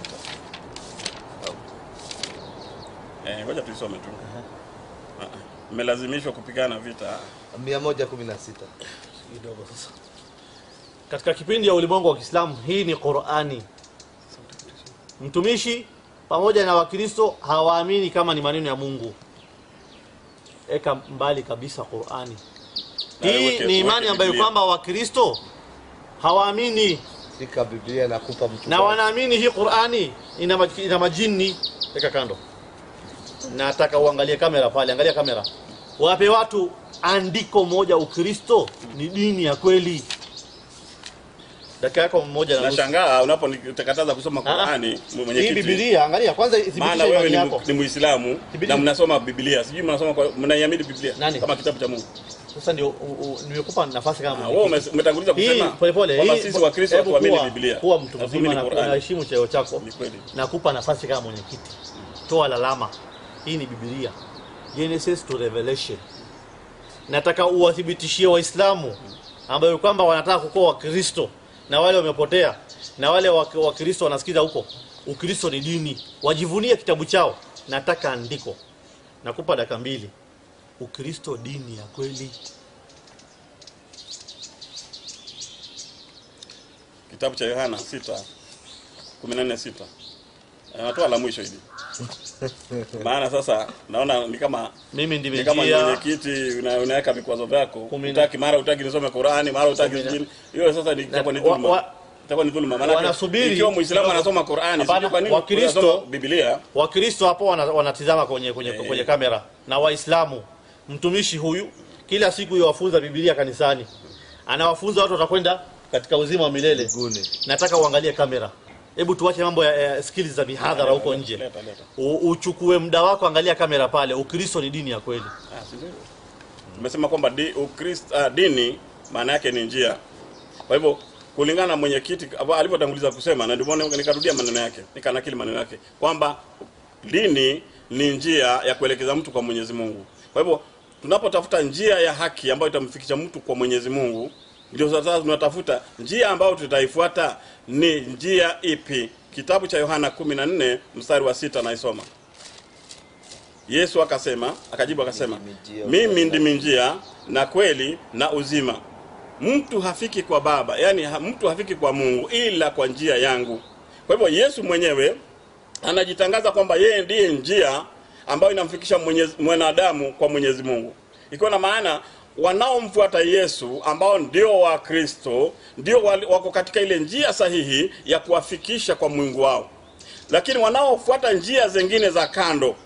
Eh, ngoja tuisome tu. Ah, ah. Mmelazimishwa kupigana vita. mia moja kumi na sita kidogo sasa katika kipindi ya ulimwengu wa Kiislamu hii ni Qur'ani mtumishi pamoja na wakristo hawaamini kama ni maneno ya Mungu eka mbali kabisa Qur'ani Na hii weke- ni imani weke ambayo Biblia. kwamba wakristo hawaamini shika biblia nakupa mtu na wanaamini hii Qur'ani ina, maj- ina majini eka kando nataka uangalie kamera pale angalia kamera wape watu andiko moja ukristo ni dini ya kweli dakika yako mmoja na nusu Nashangaa unaponikataza kusoma Ah, ah. Qur'ani hii mwenyekiti. Biblia angalia kwanza Maana ithibitishe wewe imani ni, yako mu- ni Muislamu Thibitisha. na mnasoma Biblia. Sijui mnasoma kwa mnaiamini Biblia Nani? kama kitabu cha Mungu. sasa ndio u- u- nimekupa nafasi kama Ah, wewe mwenyekiti. ume- umetanguliza hii kusema pole pole kwamba hii sisi Wakristo hebu hatuamini kuwa- Biblia. kuwa mtu Hatuamini mzima na Qur'ani. unaheshimu cheo chako Ni kweli. nakupa nafasi kama mwenyekiti toa lalama hii ni Biblia Genesis to Revelation nataka uwathibitishie waislamu ambayo kwamba wanataka kukuwa wakristo na wale wamepotea na wale wa- wakristo wanasikiza huko ukristo ni dini wajivunie kitabu chao nataka andiko nakupa dakika mbili ukristo dini ya kweli Kitabu cha Yohana 6 14 6. Anatoa la mwisho hili. Maana sasa naona ni kama mimi ni kama ni ndimejia mwenyekiti una, unaweka vikwazo vyako. Kumi na- Utaki mara utaki nisome Qur'ani, mara utaki Kumi na- zingine. Hiyo sasa ni itakuwa ni wa- dhulma. wa- Itakuwa ni dhulma. Maana wanasubiri- ikiwa Muislamu anasoma Qur'ani, Hapana, sijui kwa nini Wakristo- unasoma Biblia. wakristo hapo wana- wanatizama kwenye kwenye, Eh. kwenye kamera na waislamu mtumishi huyu kila siku yawafunza biblia kanisani anawafunza watu watakwenda katika uzima wa milele Mbinguni. nataka uangalie kamera hebu tuache mambo ya, ya skills za mihadhara huko nje Leta leta. U, uchukue muda wako angalia kamera pale ukristo ni dini ya kweli Ah, si ndio? Tumesema kwamba di, Ukristo ah, dini maana yake ni njia. Kwa hivyo kulingana na mwenyekiti abo- alivyotanguliza kusema, na ndio maana nikarudia maneno yake, nikanakili maneno yake kwamba dini ni njia ya kuelekeza mtu kwa Mwenyezi Mungu. Kwa hivyo tunapotafuta njia ya haki ambayo itamfikisha mtu kwa Mwenyezi Mungu, ndio sasa tunatafuta njia ambayo tutaifuata ni njia ipi? Kitabu cha Yohana 14 mstari wa sita naisoma. Yesu akasema, akajibu akasema, mimi ndimi njia na kweli na uzima. Mtu hafiki kwa Baba, yani ha, mtu hafiki kwa Mungu ila kwa njia yangu. Kwa hivyo Yesu mwenyewe anajitangaza kwamba yeye ndiye njia ambayo inamfikisha mwenyezi, mwanadamu kwa Mwenyezi Mungu, ikiwa na maana wanaomfuata Yesu ambao ndio wa Kristo ndio wali- wako katika ile njia sahihi ya kuwafikisha kwa Mungu wao, lakini wanaofuata njia zingine za kando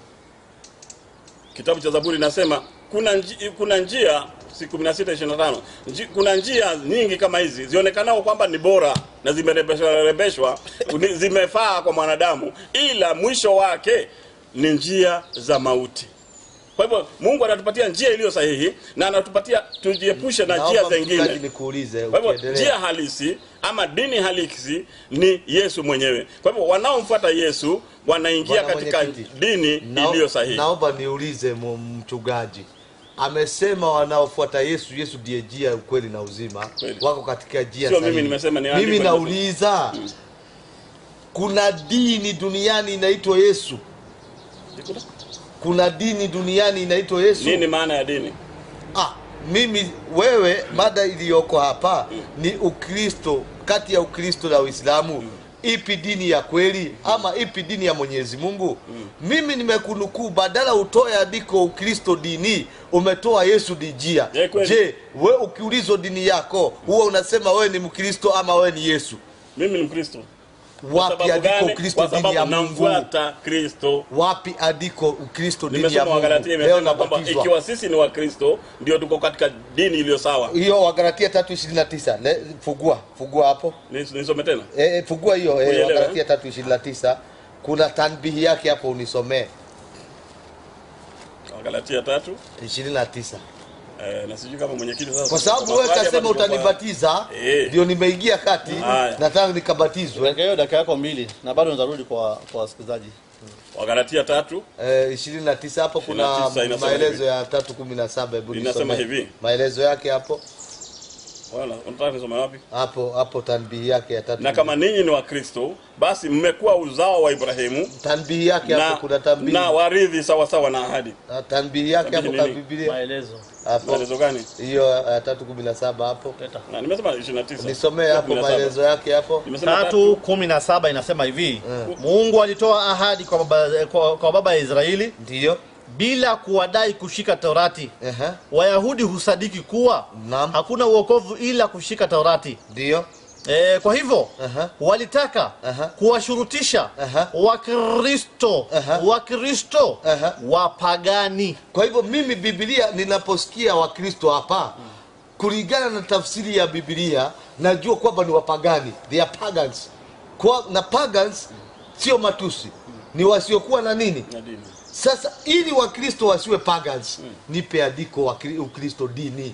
kitabu cha Zaburi inasema kuna njia, kuna njia si 16 25 nji, kuna njia nyingi kama hizi zionekanao kwamba ni bora na zimerembeshwa rembeshwa ni- zimefaa kwa mwanadamu, ila mwisho wake ni njia za mauti. Kwa hivyo Mungu anatupatia njia iliyo sahihi na anatupatia tujiepushe na njia Naomba mchungaji zingine. nikuulize Kwa hivyo ukiendelea. njia halisi ama dini halisi ni Yesu mwenyewe. Kwa hivyo wanaomfuata Yesu wanaingia Bwana katika mwenyekiti, dini Nao- iliyo sahihi. Naomba niulize mu- mchungaji, amesema wanaofuata Yesu, Yesu ndiye njia, ukweli na uzima, Kweli. wako katika njia Sio sahihi. mimi nimesema, ni Mimi andiko nauliza kuna dini duniani inaitwa Yesu? Kuna dini duniani inaitwa Yesu? Nini maana ya dini? Ah, mimi wewe, mada iliyoko hapa ni Ukristo. Kati ya Ukristo na Uislamu, ipi dini ya kweli ama ipi dini ya Mwenyezi Mungu? Mimi nimekunukuu, badala utoe andiko Ukristo dini, umetoa Yesu ni njia. Je, kweli? Je, we ukiulizwa dini yako huwa unasema wewe ni Mkristo ama wewe ni Yesu? Mimi ni Mkristo. Kwa Wapi sababu andiko gani? Ukristo Kwa dini ya sababu Mungu? namfuata Kristo. Wapi andiko Ukristo dini ya Nimesoma Mungu? Wagalatia Leo imesema kwamba nabatizwa. ikiwa sisi ni Wakristo ndio tuko katika dini iliyo sawa. hiyo Wagalatia 3:29 Le- fugua fugua hapo Nis- Nisome tena. e, e, fugua hiyo e, Uielewe. Wagalatia 3:29 kuna tanbihi yake hapo unisomee Wagalatia tatu 29 eh, na sijui kama mwenyekiti sasa. kwa sababu wewe maswali kasema hapa tuko kwa- utanibatiza Eh. ndio nimeingia kati Haya. nataka nikabatizwe Weka hiyo dakika yako mbili na bado nitarudi kwa kwa wasikilizaji Wagalatia tatu eh, 29 hapo kuna 29 inasema maelezo hivi. ya 317 hebu Inasema nisome. hivi. maelezo yake hapo wala unataka kusoma wapi? hapo hapo tanbihi yake ya tatu Na kama ninyi ni Wakristo, basi mmekuwa uzao wa Ibrahimu tanbihi yake na, hapo kuna tanbihi na warithi sawa sawa na ahadi. Ah, tanbihi yake hapo Tanbihi kwa nini? Biblia maelezo hapo Maelezo gani? hiyo ya tatu kumi na saba hapo leta Na nimesema 29. nisomee hapo 17. maelezo yake hapo Nimesema tatu kumi na saba inasema hivi Mungu alitoa ahadi kwa baba, kwa, kwa baba ya Israeli ndiyo bila kuwadai kushika Torati. Ehe. Wayahudi husadiki kuwa Naam. hakuna uokovu ila kushika Torati. ndiyo E, kwa hivyo Aha. walitaka Aha. kuwashurutisha Aha. Wakristo Aha. Wakristo Aha. wapagani kwa hivyo mimi biblia ninaposikia wakristo hapa kulingana na tafsiri ya biblia najua kwamba ni wapagani they are pagans kwa, na pagans sio matusi ni wasiokuwa na nini na dini. sasa ili wakristo wasiwe pagans nipe andiko wa Kri- ukristo dini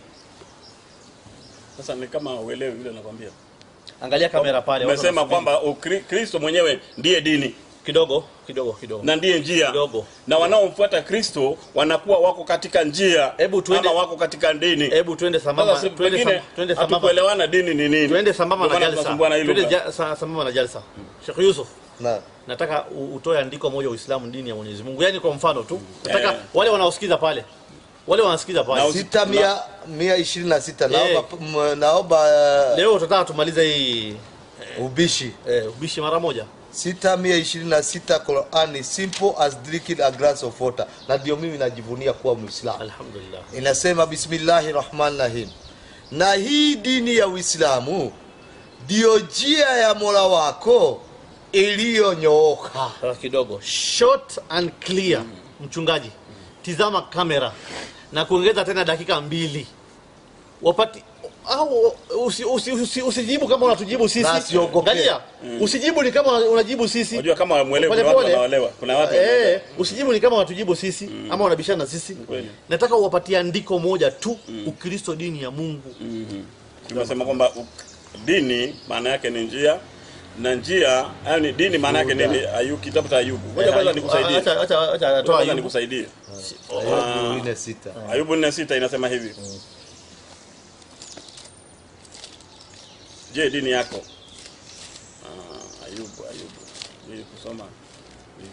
Sasa ni kama uelewi vile nakwambia. angalia kamera pale watu Umesema wanasubiri. kwamba Ukri- Kristo mwenyewe ndiye dini kidogo kidogo kidogo na ndiye njia Kidogo. na wanaomfuata Kristo wanakuwa wako katika njia Hebu tuende- ama wako katika dini. hebu twende sambamba Sasa si- twende pengine sam- twende sambamba hatukuelewana dini ni nini. twende sambamba Ndio na maana jalsa tunasumbuana hilo twende lugha. ja, sa- sambamba na jalsa Sheikh Yusuf na nataka u- utoe andiko moja Uislamu dini ya Mwenyezi Mungu yani kwa mfano tu nataka Eh. wale wanaosikiza pale wale wanasikiza Na pale usi- sita mia mia ishirini na sita naomba, m- naomba uh, leo tutataka tumalize hii ubishi eh, ubishi mara moja sita mia ishirini na sita Qurani simple as drinking a glass of water na ndio mimi najivunia kuwa Muislamu alhamdulillah inasema bismillahi rahmani rahim na hii dini ya uislamu ndiyo njia ya mola wako iliyonyooka Sasa kidogo short and clear mchungaji tizama kamera na kuongeza tena dakika mbili wapati au usi, usi, usi, usijibu kama unatujibu sisi Na siogope. Angalia, usijibu ni kama unajibu sisi Unajua kama mwelewi Pole kuna watu pole. wanaolewa. Kuna watu Eh, usijibu ni kama unatujibu sisi ama unabishana na sisi Kweli. nataka uwapatie andiko moja tu ukristo dini ya mungu Tumesema kwamba u- dini maana yake ni njia na njia yani dini maana yake nini? Ayubu, kitabu cha Ayubu. Ngoja kwanza nikusaidie. Acha- acha- acha atoa Kwanza Ayubu. nikusaidie. Ayubu nne sita Ayubu 4:6 inasema hivi. Je, dini yako? Ah, Ayubu, Ayubu. Ni kusoma. Ni-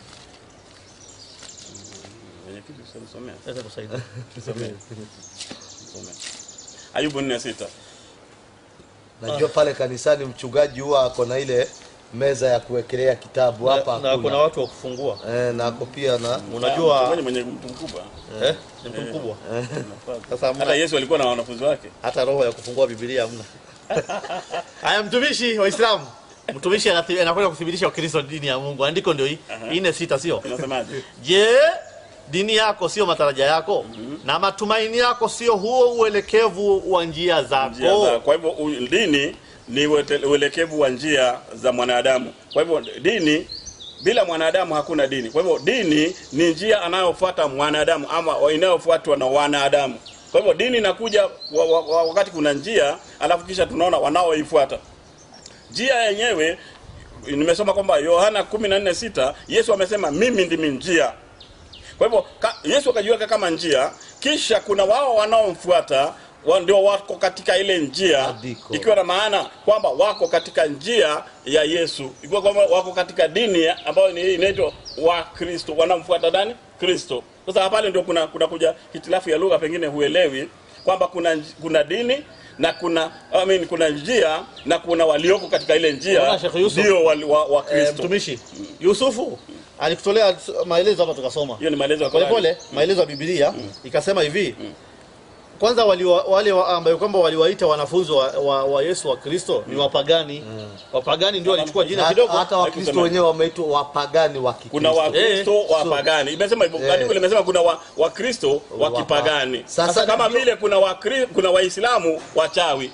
Mm, Wenye kitu sasa somea. Acha kusaidia. Somea. Somea. Ayubu 4:6. najua pale kanisani mchungaji huwa ako na ile meza ya kuwekelea kitabu hapa na, na hakuna. kuna watu wa kufungua eh, na ako pia na unajua Mchungaji mwenye mtu mkubwa. eh, ni mtu mkubwa sasa hamna- Hata Yesu alikuwa na wanafunzi wake. hata roho ya kufungua Biblia hamna. Haya, mtumishi wa Uislamu, mtumishi anathi- anakwenda kuthibitisha Ukristo ni dini ya Mungu. Andiko ndio hii ine sita, sio? Unasemaje? Je, dini yako sio matarajio yako na matumaini yako sio huo uelekevu wa njia zako? njia za kwa hivyo u- dini ni uete- uelekevu wa njia za mwanadamu kwa hivyo dini bila mwanadamu hakuna dini kwa hivyo dini ni njia anayofuata mwanadamu ama wa- inayofuatwa na wanadamu kwa hivyo dini inakuja wa, wa, wa, wakati kuna njia alafu kisha tunaona wanaoifuata njia yenyewe nimesoma kwamba yohana 14:6 yesu amesema mimi ndimi njia kwa hivyo ka, Yesu akajiweka kama njia, kisha kuna wao wanaomfuata wa ndio wako katika ile njia, Andiko. ikiwa na maana kwamba wako katika njia ya Yesu, ikiwa kwamba wako katika dini ambayo ni inaitwa wa Kristo, wanamfuata nani? Kristo. Sasa pale ndio kuna kuna kuja hitilafu ya lugha, pengine huelewi kwamba kuna nj- kuna dini na kuna I mean, kuna njia na kuna walioko katika ile njia Unaona, Sheikh Yusuf? ndio wali- wa, wa Eh, Kristo. mtumishi Yusufu alikutolea maelezo hapa tukasoma Hiyo ni maelezo ya pole Qur'ani. pole, maelezo ya Biblia ikasema hivi kwanza wali, wale wa- ambayo kwamba waliwaita wanafunzi wa, wa, wa Yesu wa Kristo ni wapagani. Wapagani ndio walichukua jina na- kidogo. hata wakristo Hakusema. wenyewe wameitwa wapagani wa kuna Kikristo. wakristo wapagani imesema hivyo Eh. andiko limesema kuna wa- wakristo wa Wapa- kipagani Sasa sasa kama ndio- vile kuna wakri, kuna waislamu wachawi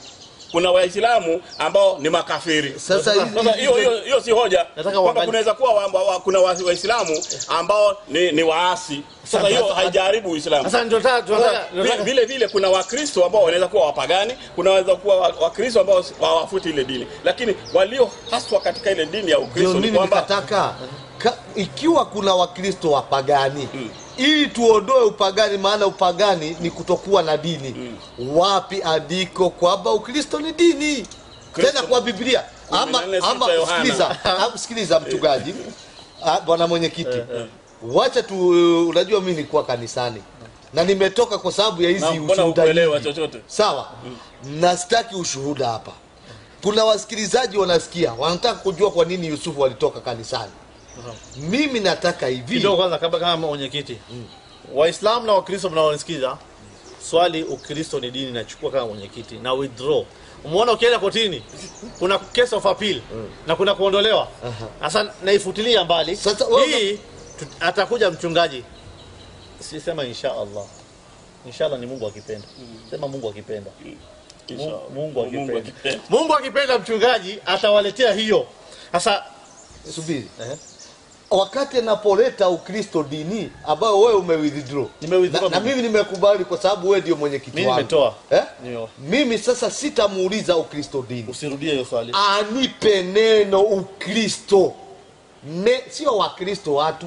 kuna waislamu ambao ni makafiri Sasa hizi- sasa hiyo hiyo hiyo si hoja Nataka kwamba uangalie- kunaweza kuwa wa, wa, wa, kuna wa- waislamu ambao ni, ni waasi sasa hiyo haijaribu uislamu Sasa ndio tunataka tunataka- Vi- tunataka- vile vile kuna wakristo ambao wanaweza kuwa wapagani kunaweza kuwa wa- wakristo ambao hawafuti ile dini lakini walio haswa katika ile dini ya ndio ukristo ni mimi kwamba nikataka ka, ikiwa kuna wakristo wapagani ili tuondoe upagani maana upagani ni kutokuwa na dini wapi andiko kwamba ukristo ni dini tena kwa biblia ama, 14 ama sita Yohana. sikiliza ama sikiliza mchungaji Ah, bwana mwenyekiti wacha tu unajua mimi nilikuwa kanisani na nimetoka kwa sababu ya hizi na mbona ushuhuda hukuelewa nyingi. chochote sawa na sitaki ushuhuda hapa kuna wasikilizaji wanasikia wanataka kujua kwa nini yusufu walitoka kanisani mimi nataka hivi kidogo kwanza kabla kama mwenyekiti waislamu na wakristo mnaonisikiza swali ukristo ni dini nachukua kama mwenyekiti na withdraw umeona ukienda kotini kuna case of appeal na kuna kuondolewa sasa naifutilia mbali Sasa wewe- hii tu- atakuja mchungaji sisema insha allah inshallah ni mungu akipenda sema mungu akipenda Inshallah. Mungu akipenda. Mungu akipenda. mungu akipenda mchungaji atawaletea hiyo sasa subiri eh, wakati anapoleta ukristo dini ambayo wewe umewithdraw Nimewithdraw na, na mimi. mimi nimekubali kwa sababu wewe ndio mwenyekiti Mimi wangu nimetoa. eh? Ndio. mimi sasa sitamuuliza ukristo dini usirudie hiyo swali anipe neno ukristo ne, sio wakristo watu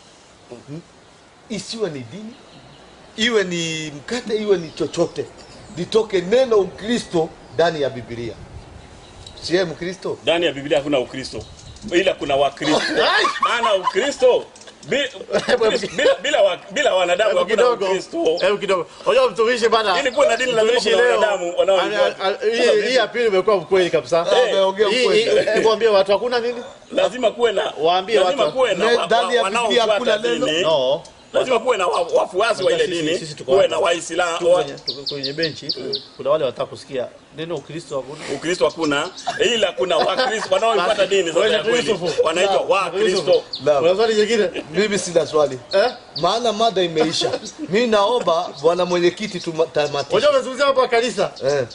M- isiwe ni dini iwe ni mkate iwe ni chochote litoke neno ukristo ndani ya bibilia siye mkristo ndani ya biblia hakuna ukristo ila kuna wakristo maana ukristo bi- bila, bila, wa- bila wanadamu Hebu hakuna kidogo ukristo hebu kidogo unajua mtumishi bana Ili kuwe na dini lazima mtumishi kuna leo wanadamu wanaoifuata. ana- ana- hii hii ya pili imekuwa mkweli kabisa Ah, ameongea Hii- ukweli. hii- hebu waambie watu hakuna nini lazima kuwe na Waambie lazima watu- kuwe na Ne- wa- ndani ya wa- Biblia hakuna wanaofuata neno. dini no lazima kuwe na wa- wafuasi wa ile Sisi- dini sisi tuko kuwe hapa. na waislamu Tuko kwenye- tuko kwenye benchi kuna wale wataka kusikia neno ukristo hakuna ukristo hakuna ila kuna wakristo wanaoifuata dini sasa ya kweli Yusufu. wanaitwa wakristo Naam. kuna swali jingine mimi sina swali eh maana mada imeisha mi naomba bwana mwenyekiti tutamatisha unajua umezungumzia hapo kanisa eh.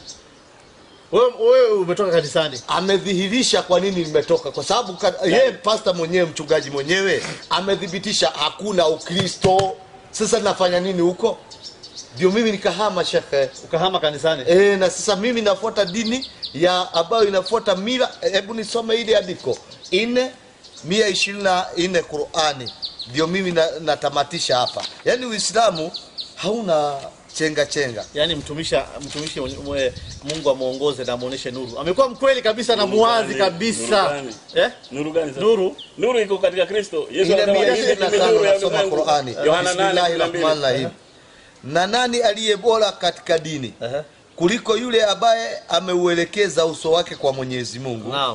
wewe wewe umetoka kanisani amedhihirisha kwa nini nimetoka kwa sababu ka- yeye pasta mwenyewe mchungaji mwenyewe amedhibitisha hakuna ukristo sasa nafanya nini huko ndio mimi nikahama shekhe ukahama kanisani e, na sasa mimi nafuata dini ya ambayo inafuata mila hebu nisome ile andiko ine mia ishirini na nne qurani ndio mimi na, natamatisha hapa yaani uislamu hauna chenga chenga yaani mtumisha mtumishi mwenye- mwe- Mungu amuongoze na amuoneshe nuru amekuwa mkweli kabisa na Nuru muwazi gani? kabisa Nuru gani? eh nuru gani sasa nuru nuru iko katika kristo yesu ile anasema mia hivi ishirini na ndimi tano nuru ya nasoma ulimwengu. qurani yohana nane bismillahi kumi na mbili. rahmani rahim na nani aliye bora katika dini Ehe. kuliko yule ambaye ameuelekeza uso wake kwa mwenyezi mungu naam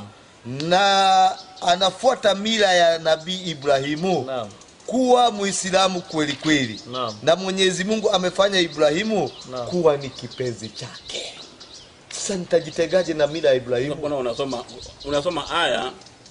na anafuata mila ya nabii ibrahimu naam kuwa muislamu kweli kweli Naam. na mwenyezi mungu amefanya ibrahimu Naam. kuwa ni kipenzi chake sasa nitajitegaje na mila ya ibrahimu Kuna unasoma unasoma aya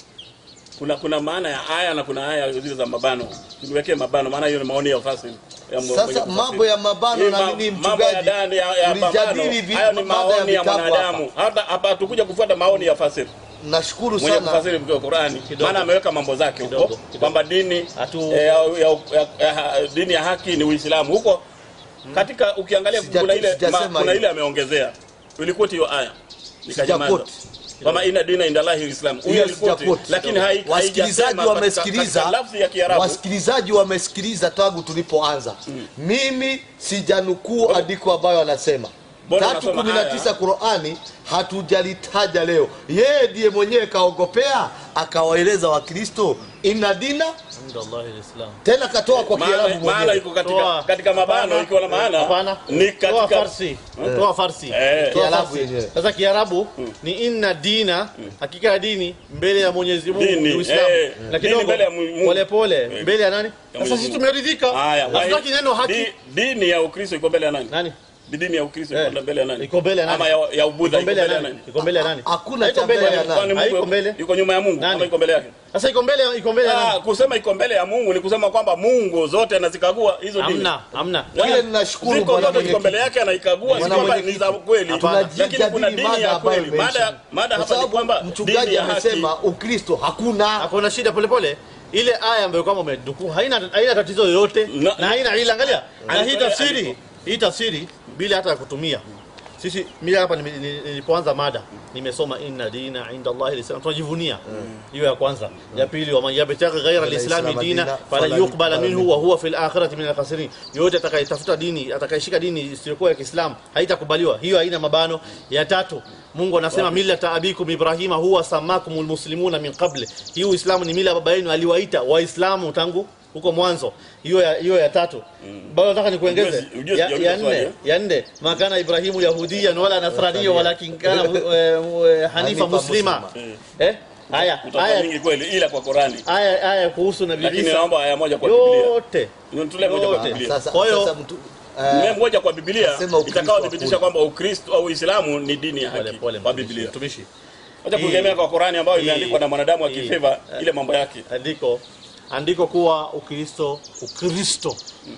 kuna kuna maana ya aya na kuna aya zile za mabano tuliwekee mabano maana hiyo ni maoni ya fasili ya mwenye sasa kufasiri. mambo ya mabano Hii na ma- nini mambo ya mchungaji ndani ya, ya mabano tulijadili vi- hayo ni mada ya maoni ya vitabu mwanadamu hata hapa hatukuja kufuata maoni ya fasiri nashukuru mwenye sana kufasiri kwa Qurani Kidogo. maana ameweka mambo zake huko Kidogo, kidogo. kwamba dini Hatu- eh, ya, ya, ya, ya, dini ya haki ni Uislamu huko katika ukiangalia Sija- kuna ile sijasema ma, kuna hivyo. ile ameongezea ulikoti hiyo aya nikanyamaza Sijakoti. kama ina dina indallahi Uislamu huyo Hiyo alikoti sijakoti. lakini hai- wasikilizaji haijasema katika- wamesikiliza katika lafzi ya Kiarabu wasikilizaji wamesikiliza tangu tulipoanza mimi sijanukuu andiko ambayo anasema Mbona tatu unasoma kumi na tisa Qurani hatujalitaja leo. Yeye ndiye mwenyewe kaogopea akawaeleza Wakristo ina dina Alhamdulillah alislam tena katoa kwa maana Kiarabu maana mwenyewe. iko katika Toa. katika mabano Hapana. ikiwa na maana hapana ni toa katika farsi toa farsi Eh. Toa Kiarabu farsi. yenyewe. sasa kiarabu ni inna dina hakika ya dini mbele ya Mwenyezi Mungu Dini, ni Uislamu eh, na dini kidogo mbele ya Mungu. pole pole mbele ya nani Ya sasa Mwenyezi sisi Mungu. tumeridhika haya hatutaki neno haki di- dini ya Ukristo iko mbele ya nani nani Ni dini ya Ukristo Eh, iko mbele ya nani? iko mbele ya nani? Ama ya, ya Ubudha Iko mbele ya nani? Iko mbele ya nani? Hakuna Haiko cha mbele ya mbele ya nani? nani. Kwani Mungu Haiko mbele. Yuko nyuma ya Mungu Nani? ama iko mbele yake? Sasa iko mbele iko mbele ya Ah, nani? kusema iko mbele ya Mungu ni kusema kwamba Mungu zote anazikagua hizo dini. Hamna, hamna. Kile ninashukuru Ziko bwana zote ziko mwenyekiti. mbele yake anaikagua, si Bwana kwamba ni mwenyekiti. za kweli. Hapana. Lakini kuna Tunajadili dini mada ya ambayo kweli. Mada imeisha. mada Kwa hapa ni sababu kwamba dini mchungaji ya haki. amesema Ukristo hakuna. Hakuna shida pole pole. Ile aya ambayo kama umedukuu haina haina tatizo yoyote Na- na haina ila angalia. Na hii Andiko- tafsiri, andiko. hii tafsiri bila hata ya kutumia. Sisi mimi hapa nime- nili- nilipoanza mada nimesoma inna dina inda Allah alislam tunajivunia hiyo ya kwanza ya pili wa man yabtaghi ghayra alislam Al-Islam dina dina, fala fala yuqbala yuqbala minhu wa huwa fil akhirati min al-khasirin yote atakayetafuta dini atakayeshika dini isiyokuwa ya Kiislamu haitakubaliwa hiyo haina mabano ya tatu Mungu anasema millata abikum Ibrahima huwa samakumul muslimuna min qabli hii Uislamu ni mila ya baba yenu aliwaita waislamu tangu huko mwanzo hiyo ya hiyo ya tatu bado nataka nikuongeze Ujuzi- ujuzi ya, sijauliza ya swali, nne eh? ya nne makana Ibrahimu yahudiyan wala nasraniya walakin kana mu- eh, mu- eh, hanifa Hanifa muslima muslima. eh haya Utakuwa haya mingi kweli ila kwa Qurani. haya haya kuhusu nabii Lakini Isa naomba aya moja kwa Biblia. yote Nitulie moja kwa yote. Biblia. Sasa Kwa hiyo- sasa mtu Mimi eh, moja kwa Biblia Nasema Ukristo itakaothibitisha hakuna. kwamba Ukristo au Uislamu ni dini ya pole haki pole kwa mtumishi, Biblia. mtumishi Acha kuegemea kwa Qurani ambayo Hii- imeandikwa na mwanadamu hii- akifeva ile mambo yake. andiko andiko kuwa ukristo ukristo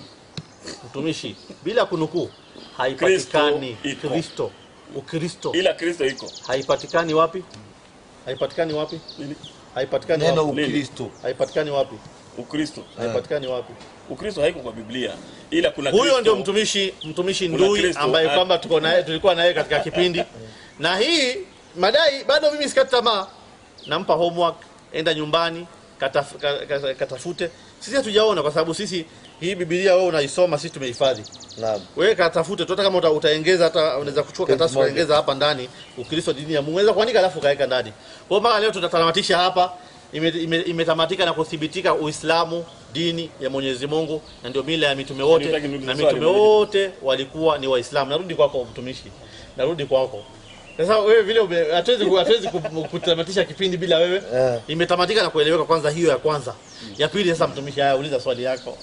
mtumishi bila kunukuu haipatikani Kristo iko. kristo ukristo Ila Kristo iko. haipatikani wapi haipatikani wapi Nini? haipatikani neno wapi Ukristo haipatikani wapi Ukristo. haipatikani wapi Ukristo haiko kwa Biblia. Ila kuna huyo Kristo. ndio mtumishi mtumishi Kuna ndui Kristo. ambaye Ah. kwamba tuko naye tulikuwa naye katika kipindi na hii madai bado mimi sikati tamaa nampa homework enda nyumbani kataf, ka- ka- katafute sisi hatujaona kwa sababu sisi hii biblia wewe unaisoma sisi tumehifadhi naam wewe katafute tu hata kama uta, utaongeza hata unaweza kuchukua Page karatasi moja. ukaongeza hapa ndani ukristo dini ya Mungu unaweza kuandika alafu kaweka ndani kwa hiyo mpaka leo tutatamatisha hapa imetamatika ime, imetamatika na kuthibitika Uislamu dini ya Mwenyezi Mungu na ndio mila ya mitume wote Nitaki niulize na swali mitume moja. wote walikuwa ni Waislamu narudi kwako mtumishi narudi kwako sasa wewe vile ume- hatuwezi ku- hatuwezi ku- kutamatisha kipindi bila wewe Eh. imetamatika na kueleweka kwanza hiyo ya kwanza ya pili sasa mtumishi haya uliza swali yako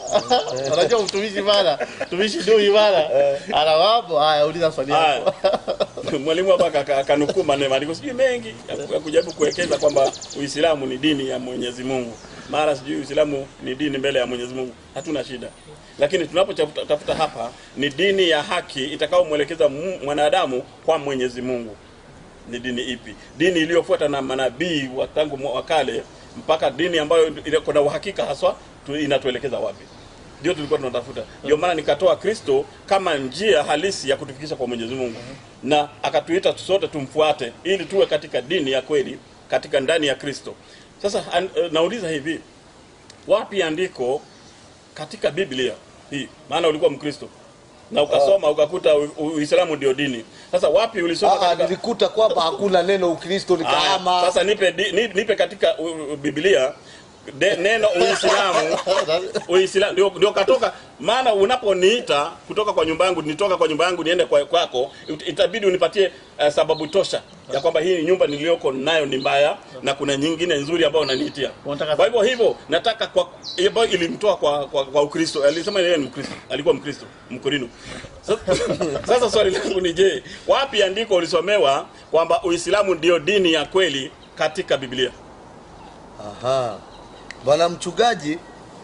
unajua mtumishi bana mtumishi ndio bana ana wapo haya uliza swali yako Haya. Mwalimu hapa aka- akanukuu maneno maandiko sijui mengi ya kujaribu kuwekeza kwamba Uislamu ni dini ya Mwenyezi Mungu. Mara sijui Uislamu ni dini mbele ya Mwenyezi Mungu. Hatuna shida. Lakini tunapotafuta hapa ni dini ya haki itakaomwelekeza mu- mwanadamu kwa Mwenyezi Mungu. Ni dini ipi? Dini iliyofuata na manabii wa tangu mwa- wa kale mpaka dini ambayo ile- kuna uhakika haswa tu, inatuelekeza wapi? ndio tulikuwa tunatafuta. Ndio maana nikatoa Kristo kama njia halisi ya kutufikisha kwa Mwenyezi Mungu, na akatuita sote tumfuate, ili tuwe katika dini ya kweli, katika ndani ya Kristo. Sasa an, eh, nauliza hivi, wapi andiko katika Biblia hii? Maana ulikuwa Mkristo na ukasoma ukakuta U- U- Uislamu ndio dini. Sasa wapi ulisoma Ah, katika nilikuta kwamba hakuna neno Ukristo Aya, nikahama. Sasa nipe di- ni- nipe katika u- u- Biblia de, neno Uislamu Uislamu ndio, ndio katoka. Maana unaponiita kutoka kwa nyumba yangu, nitoka kwa nyumba yangu niende kwa kwako, it- itabidi unipatie uh, sababu tosha ya kwamba hii nyumba niliyoko nayo ni mbaya na kuna nyingine nzuri ambayo unaniitia. Unataka- Kwa hivyo hivyo nataka kwa ambayo ilimtoa kwa, kwa, kwa Ukristo. Alisema yeye ni Mkristo, alikuwa Mkristo Mkorino. Sasa, sasa swali langu ni je, wapi andiko ulisomewa kwamba Uislamu ndio dini ya kweli katika Biblia? Aha. Bwana mchungaji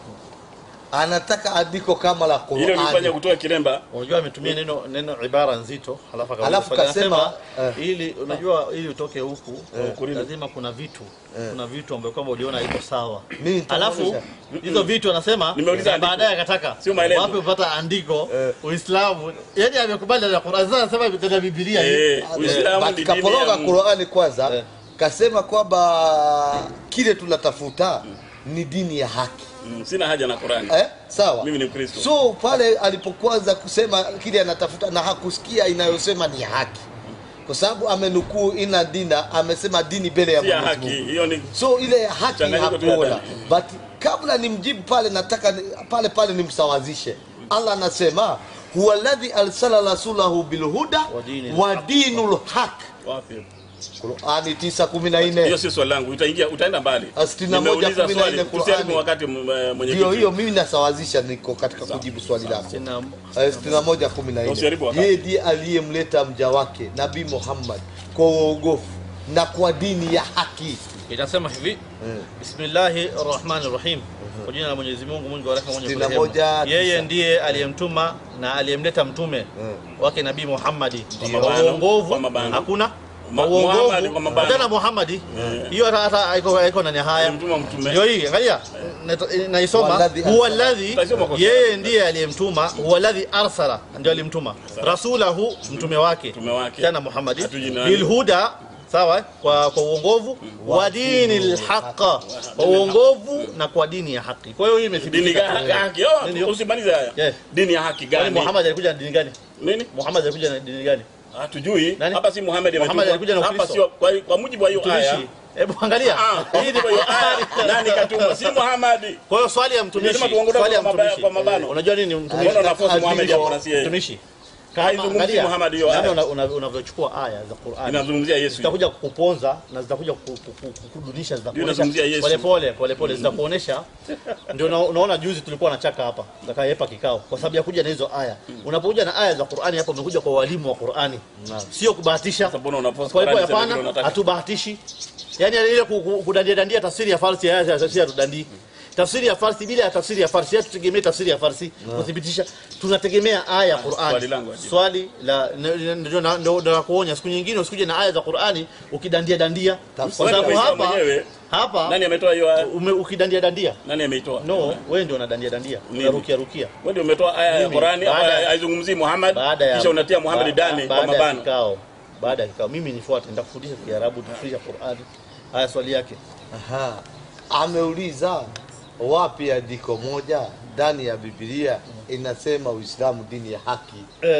anataka andiko kama la Ile ulifanya Qur'ani. kutoa kilemba unajua ametumia neno neno ibara nzito halafu akauliza Halafu swali. kasema, Anasema, ili unajua ili utoke huku Ukurino. lazima kuna vitu kuna vitu ambayo kwamba uliona iko sawa Mimi nitamuuliza. halafu hizo vitu anasema Nimeuliza na andiko. baadaye akataka Sio maelezo. wapi upata andiko Uislamu yani amekubali na Qur'an sasa anasema ndani Biblia hii eh, Uislamu ni Katika dini ya poroga Mungu. Qur'ani kwanza Eh. kasema kwamba kile tunatafuta ni dini ya haki. Mm, Sina haja na Qurani. Eh? Sawa. Mimi ni Mkristo. So pale alipokuanza kusema kile anatafuta na hakusikia inayosema ni haki. Kwa sababu amenukuu ina dina amesema dini mbele ya Si ya Mwenyezi haki. Mungu. Hiyo ni So ile ya haki Changanyiko tu ya hakuona. dini. But kabla nimjibu pale nataka ni- pale pale nimsawazishe. Allah anasema huwa alladhi arsala rasulahu bilhuda Wa dinil wa dinul haq. wapi? Qurani tisa kumi na hiyo nne si swali langu utaingia utaenda mbali Ah, sitini na moja, Nimeuliza kumi na swali nne tusiharibu Qur'ani. wakati m- eh, mwenyekiti ndio hiyo mimi nasawazisha niko katika kujibu swali lako Tena- Eh, sitini na moja kumi na nne Usiharibu wakati. yeye ndiye aliyemleta mja wake nabii Muhammad kwa uongofu na kwa dini ya haki inasema hivi bismillahi rahmani rahim kwa jina la mwenyezi mungu mwingi wa rehema mwenye Sitini na kurehemu. moja, tisa. yeye ndiye aliyemtuma na aliyemleta mtume wake nabii muhammadi kwa mabano, uongovu kwa mabano. hakuna Ma- kwa Muhammad kwa mabano. tena muhammadi hiyo hata hata haiko haiko ndani ya haya Alimtuma mtume. ndio hii angalia na- naisoma Walladhi huwa arsala. alladhi Taisoma kwa yeye ndiye aliyemtuma huwa alladhi arsala ndio alimtuma rasulahu mtume wake Mtume wake. tena muhammadi Hatujui nani. bilhuda sawa kwa kwa uongovu wa dini lhaqa kwa uongovu na kwa dini ya haki kwa hiyo hii dini imethibitika ga- haki Nini? oh, usimalize haya Yeah. dini ya haki Kwani gani Muhammad alikuja na dini gani nini Muhammad alikuja na dini gani hatujui Nani? hapa si Muhammad Muhammad ametumwa. alikuja na hapa Ukristo. sio kwa, kwa mujibu wa hiyo aya mtumishi hebu angalia Ah, kwa mujibu wa hiyo aya nani katuma si Muhammad kwa hiyo swali ya mtumishi Lazima tuongelee swali ya kwa mabaya- mtumishi kwa mabano. unajua nini mtumishi mbona unaforce Azimio. Muhammad hapo na si yeye mtumishi haizungumzi Angalia, Muhammad hiyo namna aya una- una- unavyochukua aya za Qur'an inazungumzia Yesu zitakuja kukuponza na zitakuja ku- ku- ku- kukudunisha inazungumzia Yesu. pole pole pole pole zitakuonesha ndio una- unaona juzi tulikuwa na chaka hapa zakaepa kikao kwa sababu ya kuja na hizo aya unapokuja na aya za Qur'ani hapa umekuja kwa walimu wa Qur'ani sio kubahatisha Sasa mbona unaforce kwa hivyo Qur'ani sema hapana vile unataka? hatubahatishi yani ile ku- ku- kudandia dandia tafsiri ya farsi ya ya sisi hatudandii tafsiri ya farsi bila ya tafsiri ya farsi tutegemee tafsiri ya farsi kuthibitisha tunategemea aya ya Qur'ani swali langu ajibu. swali la ndio ndio na- ndio ndio nakuonya siku nyingine usikuje na aya za Qur'ani ukidandia dandia kwa sababu Wewe hapa mwenyewe hapa nani ametoa hiyo aya ume, ukidandia dandia nani ameitoa no wewe ndio unadandia dandia Nini? unarukia rukia wewe ndio umetoa aya ya Mimi, Qur'ani baada hapa ya- haizungumzii Muhammad baada ya kisha unatia Muhammad ba- ndani kwa baada ya mabano kikao baada ya kikao mimi nifuate nitakufundisha Kiarabu tufundisha Qur'ani haya swali yake Aha. ameuliza wapi andiko moja ndani ya Biblia inasema Uislamu dini ya haki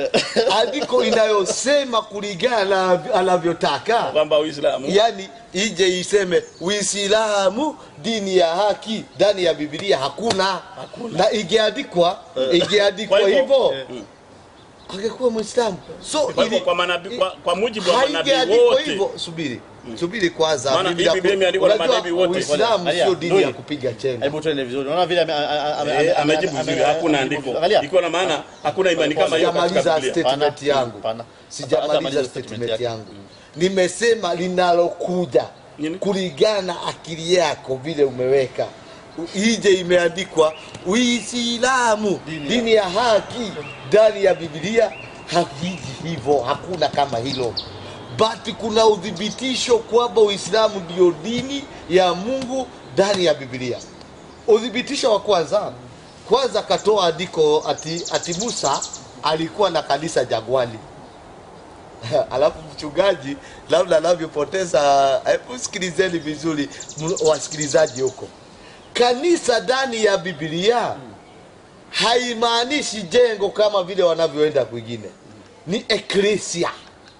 andiko inayosema kulingana na anavyotaka kwamba Uislamu yani ije iseme Uislamu dini ya haki ndani ya Biblia hakuna, na ingeandikwa ingeandikwa Kwa hivyo- hivyo Mm. angekuwa Muislamu so kwa hivyo ili- kwa manabii kwa, kwa mujibu wa manabii haijaandikwa wote hivyo subiri subiri kwanza Maana Biblia- hii Biblia imeandikwa na unajua manabii wote. Uislamu Angalia, sio dini Dui. ya kupiga chenga hebu tuende vizuri unaona vile ame- ame- ame- ame- Eh, amejibu ame- vizuri ame- hakuna amejibu andiko vizuri. Angalia. ikiwa na maana hakuna imani kama hiyo katika sijamaliza Biblia statement Pana, yangu pana. sijamaliza Hatamaliza statement statement yangu nimesema linalokuja Nini? kulingana na akili yako vile umeweka ije imeandikwa uislamu dini ya haki ndani ya biblia haviji hivyo hakuna kama hilo but kuna udhibitisho kwamba uislamu ndio dini ya mungu ndani ya biblia udhibitisho wa kwanza kwanza akatoa andiko ati, ati musa alikuwa na kanisa jagwali alafu mchungaji labda anavyopoteza hebu sikilizeni vizuri m- wasikilizaji huko kanisa ndani ya bibilia haimaanishi jengo kama vile wanavyoenda kwingine ni eklesia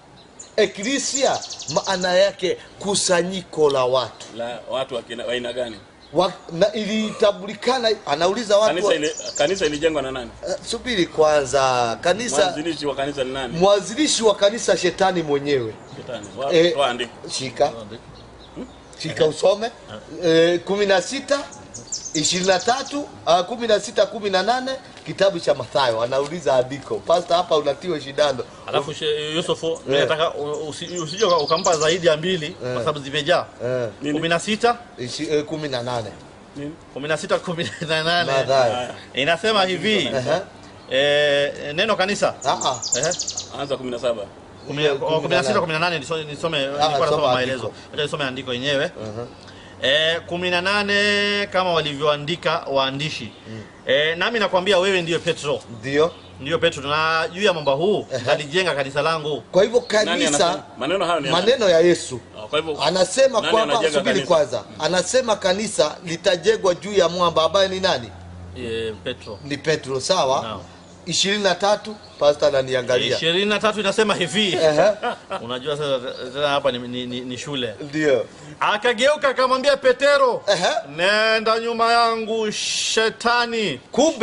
eklesia maana yake kusanyiko la watu la watu wa kina- wa aina gani wa, na ilitambulikana anauliza watu kanisa wa, ile kanisa ilijengwa na nani uh, subiri kwanza kanisa mwanzilishi wa kanisa ni nani mwanzilishi wa kanisa shetani mwenyewe shetani Wa- Eh, toa andiko shika shika usome eh, kumi na sita ishirini na tatu ah, kumi na sita kumi na nane kitabu cha Mathayo anauliza andiko pasta hapa unatiwa shindano alafu she- Yusufu mimi Eh. nataka u- usi- usije uka- ukampa zaidi ya mbili kwa sababu zimejaa eh, Nini? kumi na sita ishi- eh, kumi na nane Nini? kumi na sita kumi na nane Mathayo inasema hivi Ehe. eh, neno kanisa Ah, ah. Ehe. anza 17 Kumi- Kumi na oh, kumi na sita nane. kumi na nane nisome nisome- nilikuwa soma nasoma andiko. maelezo acha nisome andiko yenyewe Eh, kumi na nane kama walivyoandika waandishi eh, nami nakwambia wewe ndiyo Petro ndio ndiyo Petro na juu ya mwamba huu nalijenga kanisa langu kwa hivyo nani kanisa anasema maneno hayo ni ya nani? maneno ya Yesu Ah, kwa hivyo anasema nani kwamba anajenga subiri kanisa? kwanza anasema kanisa litajengwa juu ya mwamba ambaye ni nani eh, Petro ni Petro sawa Naam. ishirini na tatu pasta ananiangalia ishirini na tatu inasema hivi Ehe, unajua sasa tena hapa ni, ni, ni, ni shule ndio akageuka akamwambia Petero Ehe. nenda nyuma yangu shetani kumbe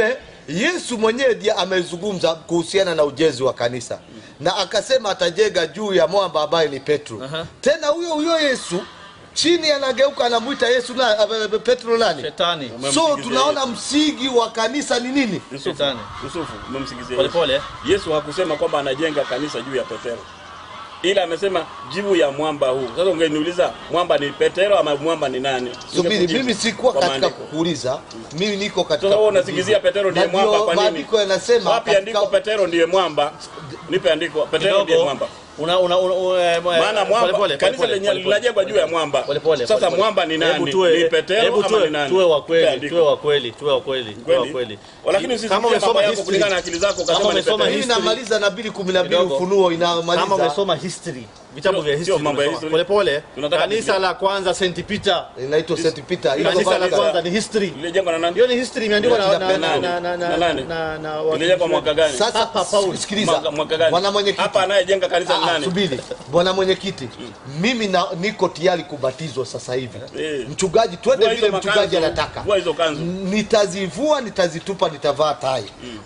yesu mwenyewe ndiye amezungumza kuhusiana na ujenzi wa kanisa na akasema atajenga juu ya mwamba ambaye ni petro Aha. tena huyo huyo yesu chini anageuka anamwita yesu na, uh, petro nani shetani so Umemsingizia tunaona msingi wa kanisa ni nini Yusufu, Shetani. Yusufu umemsingizia Pole Yesu. pole. Yesu hakusema kwamba anajenga kanisa juu ya Petero, ila amesema juu ya mwamba huu. Sasa ungeniuliza mwamba ni Petero ama mwamba ni nani? subiri Ningekujibu mimi sikuwa kwa katika maandiko. kukuuliza mimi niko katika Sasa wewe kuuliza. unasingizia Petero ndiye Na ndio mwamba kwa nini? maandiko yanasema Wapi katika- andiko Petero ndiye mwamba? Nipe andiko Petero ndiye kidogo mwamba. una una una una- Maana pole mwamba pole, kanisa pole lenye pole, pole. linajengwa juu ya mwamba. Pole pole, Sasa pole pole. mwamba ni Hebu nani? tuwe- Ni Petero hebu ama tuwe- ni nani? Tuwe wa Nipe kweli, andiko. tuwe wa kweli, tuwe wa kweli, tuwe wa Kweli? kweli. Lakini Kama usisikie mambo umesoma yako history, kulingana na akili zako kama ukasema ni umesoma Petero. hii history- inamaliza na mbili kumi na mbili Kidogo. ufunuo kama inamaliza umesoma history vitabu Sio- vya sio history mambo ya umesoma. history. pole pole Tunataka kanisa Biblia. la kwanza St Peter inaitwa St Peter Hizo kanisa la kanisa- kwanza ni history Lilijengwa na nani? hiyo ni history imeandikwa na na Kina na nani? na na Na na nani? na na Lilijengwa mwaka gani? sasa Papa Paul. sikiliza Mwaka- mwaka gani? bwana mwenyekiti Hapa anayejenga kanisa ni Ah, nani? subiri bwana mwenyekiti mimi na, niko tayari kubatizwa sasa hivi Eh. mchungaji twende Vua hizo vile mchungaji makanzu, anataka vua hizo kanzu. nitazivua nitazitupa nitavaa tai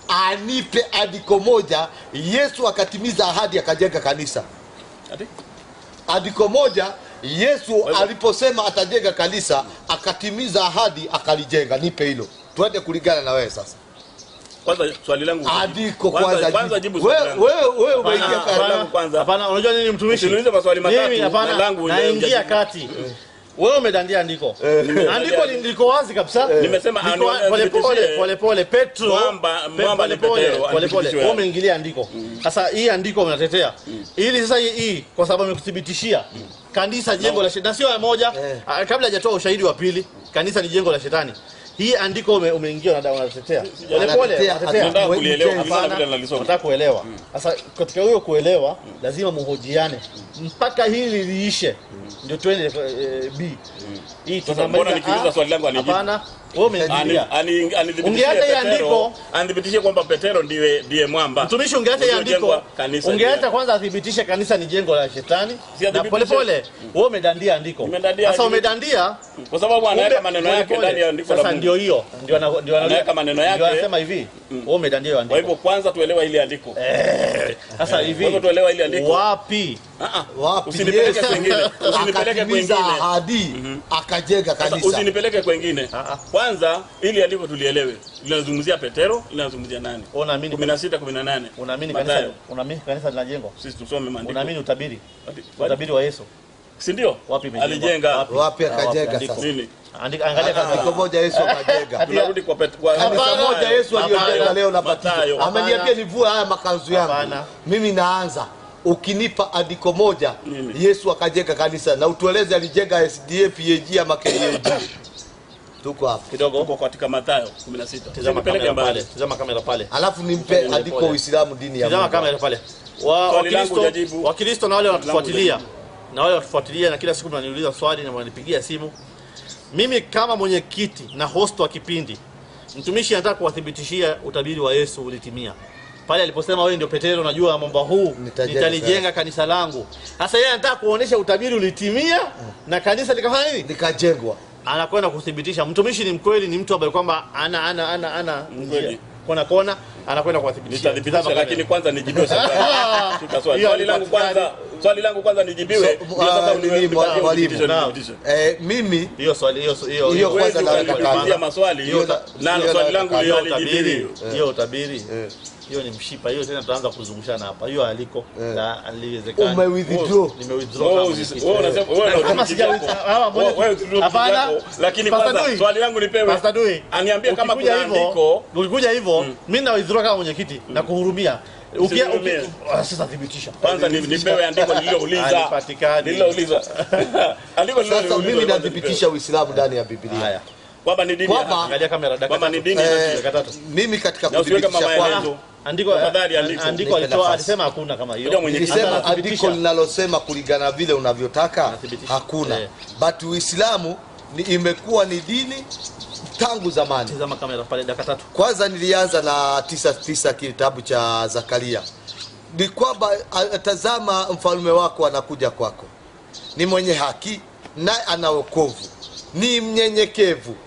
anipe andiko moja yesu akatimiza ahadi akajenga kanisa Ati? andiko moja yesu hivyo- aliposema atajenga kanisa akatimiza ahadi akalijenga nipe hilo twende kulingana na wewe sasa Kwanza swali langu. andiko Kwanza- kwanza kwanza jibu. jibu swali wewe langu. wewe wewe umeingia Hapana, kati- hapana. kwanza. hapana unajua nini mtumishi Usiniulize maswali matatu, mimi na hapana langu ile naingia hujajibu. kati wewe umedandia andiko andiko li- liko wazi kabisa Nimesema Liko anu- wa- pole pole nithibitishie. pole pole Petro Mwamba- Pe- mwamba ni pole pole, Petero, pole pole anithibitishie. wewe umeingilia andiko sasa hii andiko unatetea ili sasa hii- hii kwa sababu amekuthibitishia kanisa jengo la shetani sio moja Eh. ah, kabla hajatoa ushahidi wa pili kanisa ni jengo la shetani hii andiko ume- umeingia na unatetea pole pole Anatetea, unatetea. Nataka kulielewa Hapana. kulingana na vile nalisoma. nataka kuelewa sasa katika hiyo kuelewa lazima muhojiane mpaka hili liishe ndio twende eh, b hii Sasa tunamaliza mbona nikiuliza A, swali langu anijibu? hapana wewe Ani- umeingilia ani- anithibitishie Ungeacha hii Petero- andiko. anithibitishie kwamba Petero ndiye ndiye mwamba. mtumishi ungeacha hii andiko Uliojengwa kanisa ungeacha juu ya- kwanza athibitishe kanisa ni jengo la shetani Si na athibitishe. pole pole wewe umedandia andiko Nimedandia sasa andiko. umedandia Kwa sababu anaweka kumbe- maneno pole yake pole. ndani ya andiko la sasa Mungu. ndio hiyo ndio ana- ndio ana- Anaweka maneno yake. ndio anasema hivi wewe umedandia hiyo Kwa andiko hivyo kwanza tuelewa ile andiko. sasa hivi Kwa hivyo tuelewa ile andiko. wapi Ah, ah. Wapi Usinipeleke Yesu kwengine. Usinipeleke akatimiza kwengine. ahadi akajenga Sasa kanisa usinipeleke kwengine. Ah, ah. Kwanza ili andiko tulielewe. Linazungumzia Petero, linazungumzia nani? unaamini 16 18. unaamini kanisa Mathayo. unaamini kanisa linajengwa Sisi tusome maandiko. unaamini utabiri Ati- utabiri wa Yesu Si ndio? wapi imejengwa? Alijenga. Wapi? wapi Ah, akajenga andiko. sasa Nini? Andika, angalia andiko kanisa. moja yesu akajenga Tunarudi kwa Pet- kwa kanisa Hapana. moja yesu aliyojenga Hapana. leo na Mathayo. batizo ameniambia nivue haya makanzu yangu Hapana. mimi naanza ukinipa andiko moja Nini? yesu akajenga kanisa na utueleze alijenga sda pag ama kag tuko hapa kidogo Tuko katika Mathayo 16. tazama Usinipeleke kamera pale mbali. tazama kamera pale alafu nimpe Pole, andiko pole. uislamu dini ya tazama Mungu. kamera pale wa Swali langu wakristo hujajibu. wakristo na wale Swali langu wanatufuatilia hujajibu. na wale wanatufuatilia na kila siku mnaniuliza swali na mnanipigia simu mimi kama mwenyekiti na host wa kipindi mtumishi anataka kuwathibitishia utabiri wa Yesu ulitimia pale aliposema wewe ndio Petero, najua mwamba huu Nitajenga nitalijenga kanisa langu. Sasa yeye anataka kuonesha utabiri ulitimia na kanisa likafanya nini? likajengwa anakwenda kuthibitisha mtumishi ni mkweli, ni mtu ambaye kwamba ana ana ana ana Mkweli. njia. kona kona, anakwenda kuwathibitishia. Nitathibitisha Tazama lakini kamera. kwanza nijibiwe swali. Shika swali. Hiyo Swali langu halipatikani. kwanza, swali langu kwanza nijibiwe. So, Ndio sasa ah, uniwe- nini, mwa- nipatie mwalimu. uthibitisho, Naam. nithibitishe. eh, mimi hiyo swali hiyo hiyo Hiyo Huwezi kwanza naweka ukaniulizia kando. maswali Hiyo na- na hiyo swali naweka langu kando. hiyo hiyo utabiri alijibiwi. hiyo utabiri eh, hiyo ni mshipa hiyo, tena tutaanza kuzungushana hapa. Hiyo aliko Eh. na aliwezekana. Ume withdraw. Nime withdraw Wewe kama usi- mwenyekiti. wewe unasema wewe ndio Kama utumishi sija- wako. hawa, mbona- Wewe utumishi Hapana. wako. Lakini Pastor kwanza Dui. swali langu nipewe. Pastor Dui, Aniambie kama ukikuja kuna hivyo- andiko ukikuja hivyo mimi na withdraw kama mwenyekiti na kuhurumia Ukia- Usinihurumie. uki- ah, sasa thibitisha kwanza ni- nipewe andiko nililouliza. Halipatikani. Nililouliza. Andiko sasa nililouliza. mimi nathibitisha uislamu ndani ya biblia haya kwamba ni dini ya Kwamba- haki. angalia kamera dakika Kwamba tatu. ni dini Eh, ya dakika tatu. mimi katika Na usiweke kuthibitisha mama kwangu yetu. andiko Tafadhali andiko. andiko Nipe alitoa nafasi. alisema hakuna kama hiyo Ngoja mwenyekiti. nilisema Anathibitisha. andiko linalosema kulingana na vile unavyotaka Anathibitisha. hakuna Eh. but uislamu ni imekuwa ni dini tangu zamani tazama kamera pale dakika tatu kwanza nilianza na tisa tisa kitabu cha zakaria ni kwamba a- tazama mfalme wako anakuja kwako ni mwenye haki naye ana wokovu ni mnyenyekevu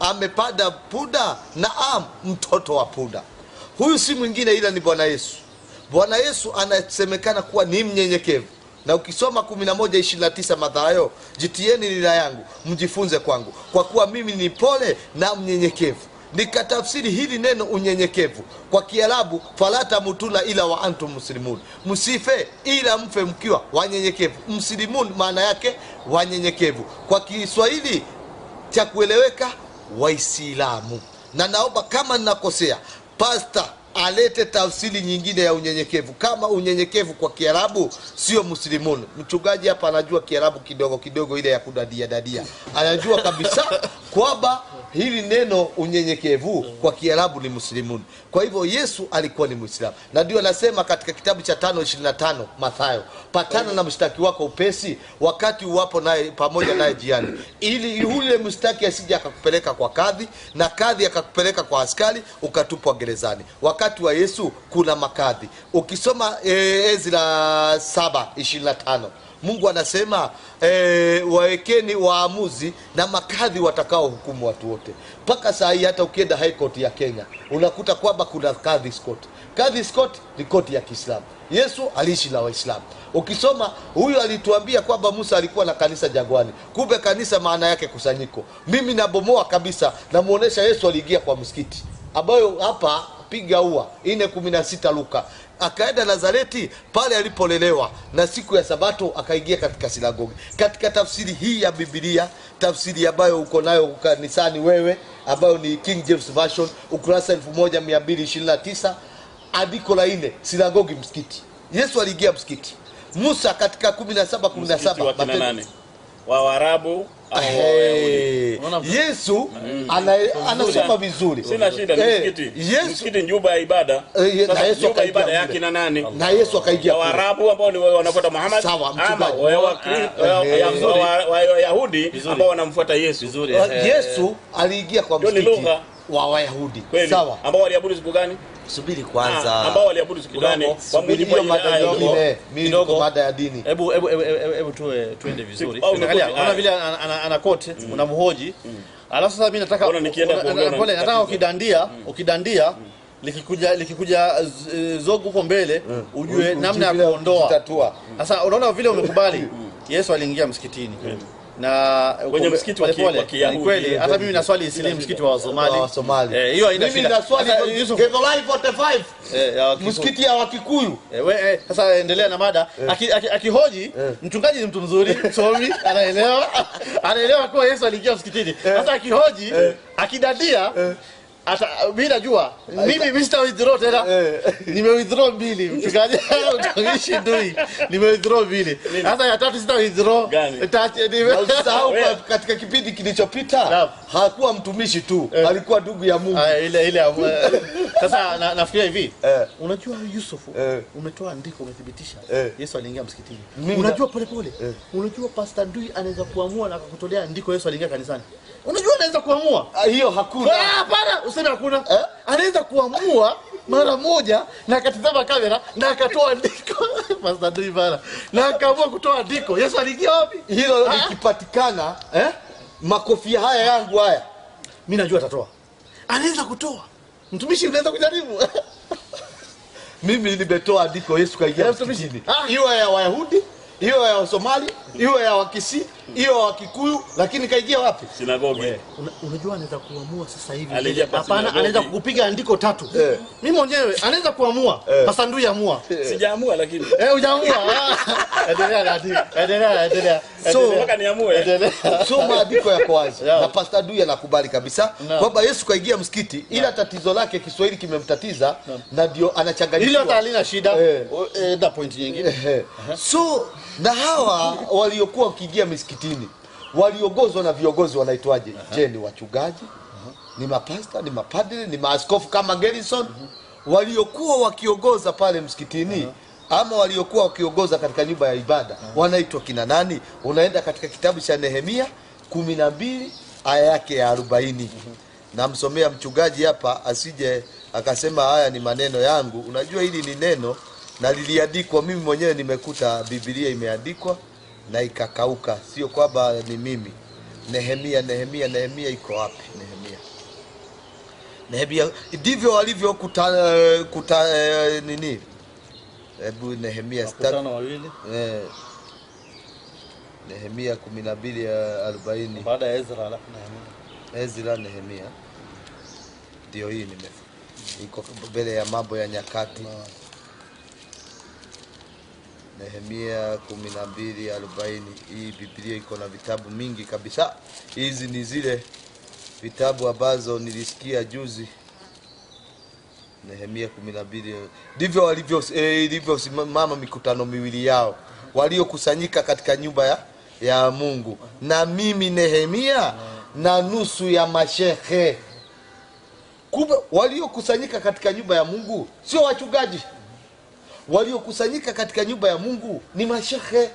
amepada punda naam mtoto wa punda huyu si mwingine ila ni bwana yesu bwana yesu anasemekana kuwa ni mnyenyekevu na ukisoma 1129 Mathayo, jitieni nira yangu mjifunze kwangu, kwa kuwa mimi ni pole na mnyenyekevu. Nikatafsiri hili neno unyenyekevu kwa Kiarabu, fala tamutuna ila wa antum muslimun, msife ila mfe mkiwa wanyenyekevu. Mslimun maana yake wanyenyekevu. Kwa Kiswahili cha kueleweka, Waislamu. Na naomba kama ninakosea, pasta alete tafsiri nyingine ya unyenyekevu kama unyenyekevu kwa kiarabu sio muslimun mchungaji hapa anajua kiarabu kidogo kidogo ile ya kudadia dadia anajua kabisa kwamba hili neno unyenyekevu kwa kiarabu ni muslimun kwa hivyo yesu alikuwa ni mwislamu na ndio anasema katika kitabu cha 525 mathayo patana na mshtaki wako upesi wakati uwapo naye pamoja naye jiani ili yule mshtaki asije akakupeleka kwa kadhi na kadhi akakupeleka kwa askari ukatupwa gerezani wakati wa yesu kuna makadhi ukisoma e, ezra 7 25 mungu anasema e, wawekeni waamuzi na makadhi watakao hukumu watu wote mpaka saa hii hata ukienda high court ya kenya unakuta kwamba kuna kadhi scott kadhi scott ni koti ya kiislamu yesu aliishi na waislamu ukisoma huyu alituambia kwamba musa alikuwa na kanisa jangwani kumbe kanisa maana yake kusanyiko mimi nabomoa kabisa namuonesha yesu aliingia kwa msikiti ambayo hapa piga ua ine kumi na sita luka akaenda nazareti pale alipolelewa na siku ya sabato akaingia katika sinagogi katika tafsiri hii ya bibilia tafsiri ambayo uko nayo kanisani wewe ambayo ni king james version ukurasa 1229 andiko la ine sinagogi msikiti yesu aliingia msikiti musa katika 17 Msikiti wa kina 17 nane wa Waarabu au wa Wayahudi? Hey, Unaona? yesu ana, anasoma vizuri Sina shida, ni Eh, msikiti. Yesu Msikiti ni nyumba ya ibada. Eh, ye- na Sasa Yesu nyumba ya akaingia ibada ya mle. kina nani? na yesu akaingia Ya kule. Waarabu ambao ni wanafuata Muhammad Sawa, ama mchungaji. wa- wa- wa- Eh, ya- vizuri. wa- wa- Wayahudi Vizuri. ambao wanamfuata Yesu. vizuri Uh, eh, yesu aliingia kwa Hiyo ni msikiti lugha. wa wayahudi Kweli. sawa Ambao waliabudu siku gani? subiri Ah, kwanza ambao waliabudu siku gani? Kwa subiri mujibu wa hiyo ile mada aya. nyingine mimi niko kidogo. mada ya dini hebu hebu hebu- hebu- hebu tuwe tuende vizuri Au umekoti, Angalia, unaona aya. vile ana- ana- ana kote unamhoji alafu sasa mimi nataka Mbona nikienda una- kuongea una- pole, nataka unanitatiza? ukidandia ukidandia likikuja likikuja z- zogo huko mbele ujue Ujue namna ya vile kuondoa kutatua. sasa unaona vile umekubali Yesu aliingia msikitini na Kwenye msikiti wa ki- pole, wa Kiyahudi. ni kweli hata mimi naswali isili msikiti wa Wasomali wa Somali. Eh, hiyo haina mimi shida. na swali Sasa, Yusuf, Githurai 45 eh, ya Wakikuyu. msikiti ya wakikuyu Eh, we, eh, sasa endelea na mada Aki- aki- akihoji mchungaji ni mtu mzuri msomi anaelewa anaelewa kuwa yesu aliingia msikitini sasa akihoji akidadia ata mi najua mimi mi sita withdraw tena nime withdraw mbili mchungaji utawishi ndui nime withdraw mbili sasa ya tatu sita withdraw Gani? Tati- nime- Na usisahau Wewe. kwa- katika kipindi kilichopita Naam. hakuwa mtumishi tu alikuwa ndugu ya mungu Ah, ile ile ya- sasa na, nafikiria hivi Eh. unajua yusufu Eh. umetoa andiko umethibitisha Eh. yesu aliingia msikitini Mimi unajua polepole unajua pasta ndui anaweza kuamua na akakutolea andiko yesu aliingia kanisani unajua anaweza kuamua Ah, hiyo Ah, hakuna hapana useme hakuna Eh? anaweza kuamua mara moja na akatizama kamera na akatoa andiko pasta ndui bana na akaamua kutoa andiko yesu aliingia wapi hilo Ah. likipatikana eh? makofia haya yangu haya mi najua atatoa anaweza kutoa mtumishi unaweza kujaribu mimi nimetoa andiko yesu kaingia Eh, msikitini mtumishi. Ah. iwe ya wayahudi iwe ya wasomali iwe ya wakisi iwe ya wakikuyu lakini kaingia wapi Sinagogi. Una, unajua anaweza kuamua sasa hivi Aliingia kwa hapana sinagogi. anaweza kukupiga andiko tatu Eh. mimi mwenyewe anaweza kuamua Eh. pasandui amua Sijaamua lakini. eh hujaamua Ah. endelea Nadi. endelea endelea So, endelea. Mpaka niamue. endelea so maandiko yako wazi Yeah. na pasta dui anakubali kabisa Naam. kwamba yesu kaingia msikiti ila tatizo lake kiswahili kimemtatiza na ndio hilo hata anachanganyikiwa halina shida Eh. O- eh, na point nyingine Ehe. so na hawa waliokuwa wakiingia misikitini waliongozwa na viongozi wanaitwaje je ni wachungaji ni mapasta ni mapadri ni maaskofu kama gerison waliokuwa wakiongoza pale msikitini ama waliokuwa wakiongoza katika nyumba ya ibada wanaitwa kina nani unaenda katika kitabu cha nehemia kumi na mbili aya yake ya arobaini namsomea mchungaji hapa asije akasema haya ni maneno yangu unajua hili ni neno na liliandikwa mimi mwenyewe nimekuta bibilia imeandikwa na ikakauka sio kwamba ni mimi nehemia nehemia nehemia iko wapi nehemia Nehemia ndivyo walivyo kuta, kuta eh, nini hebu Nehemia sita- Makutano wawili eh, Nehemia kumi na mbili ya arobaini baada ya Ezra alafu Nehemia. Ezra Nehemia ndio hii nime iko mbele ya mambo ya nyakati Nehemia kumi na mbili arobaini. Hii Biblia iko na vitabu mingi kabisa. Hizi ni zile vitabu ambazo nilisikia juzi. Nehemia kumi na mbili ndivyo walivyo eh, ilivyosimama mikutano miwili yao waliokusanyika katika nyumba ya, ya Mungu na mimi Nehemia na nusu ya mashehe. Kumbe waliokusanyika katika nyumba ya Mungu sio wachungaji, waliokusanyika katika nyumba ya Mungu ni mashehe.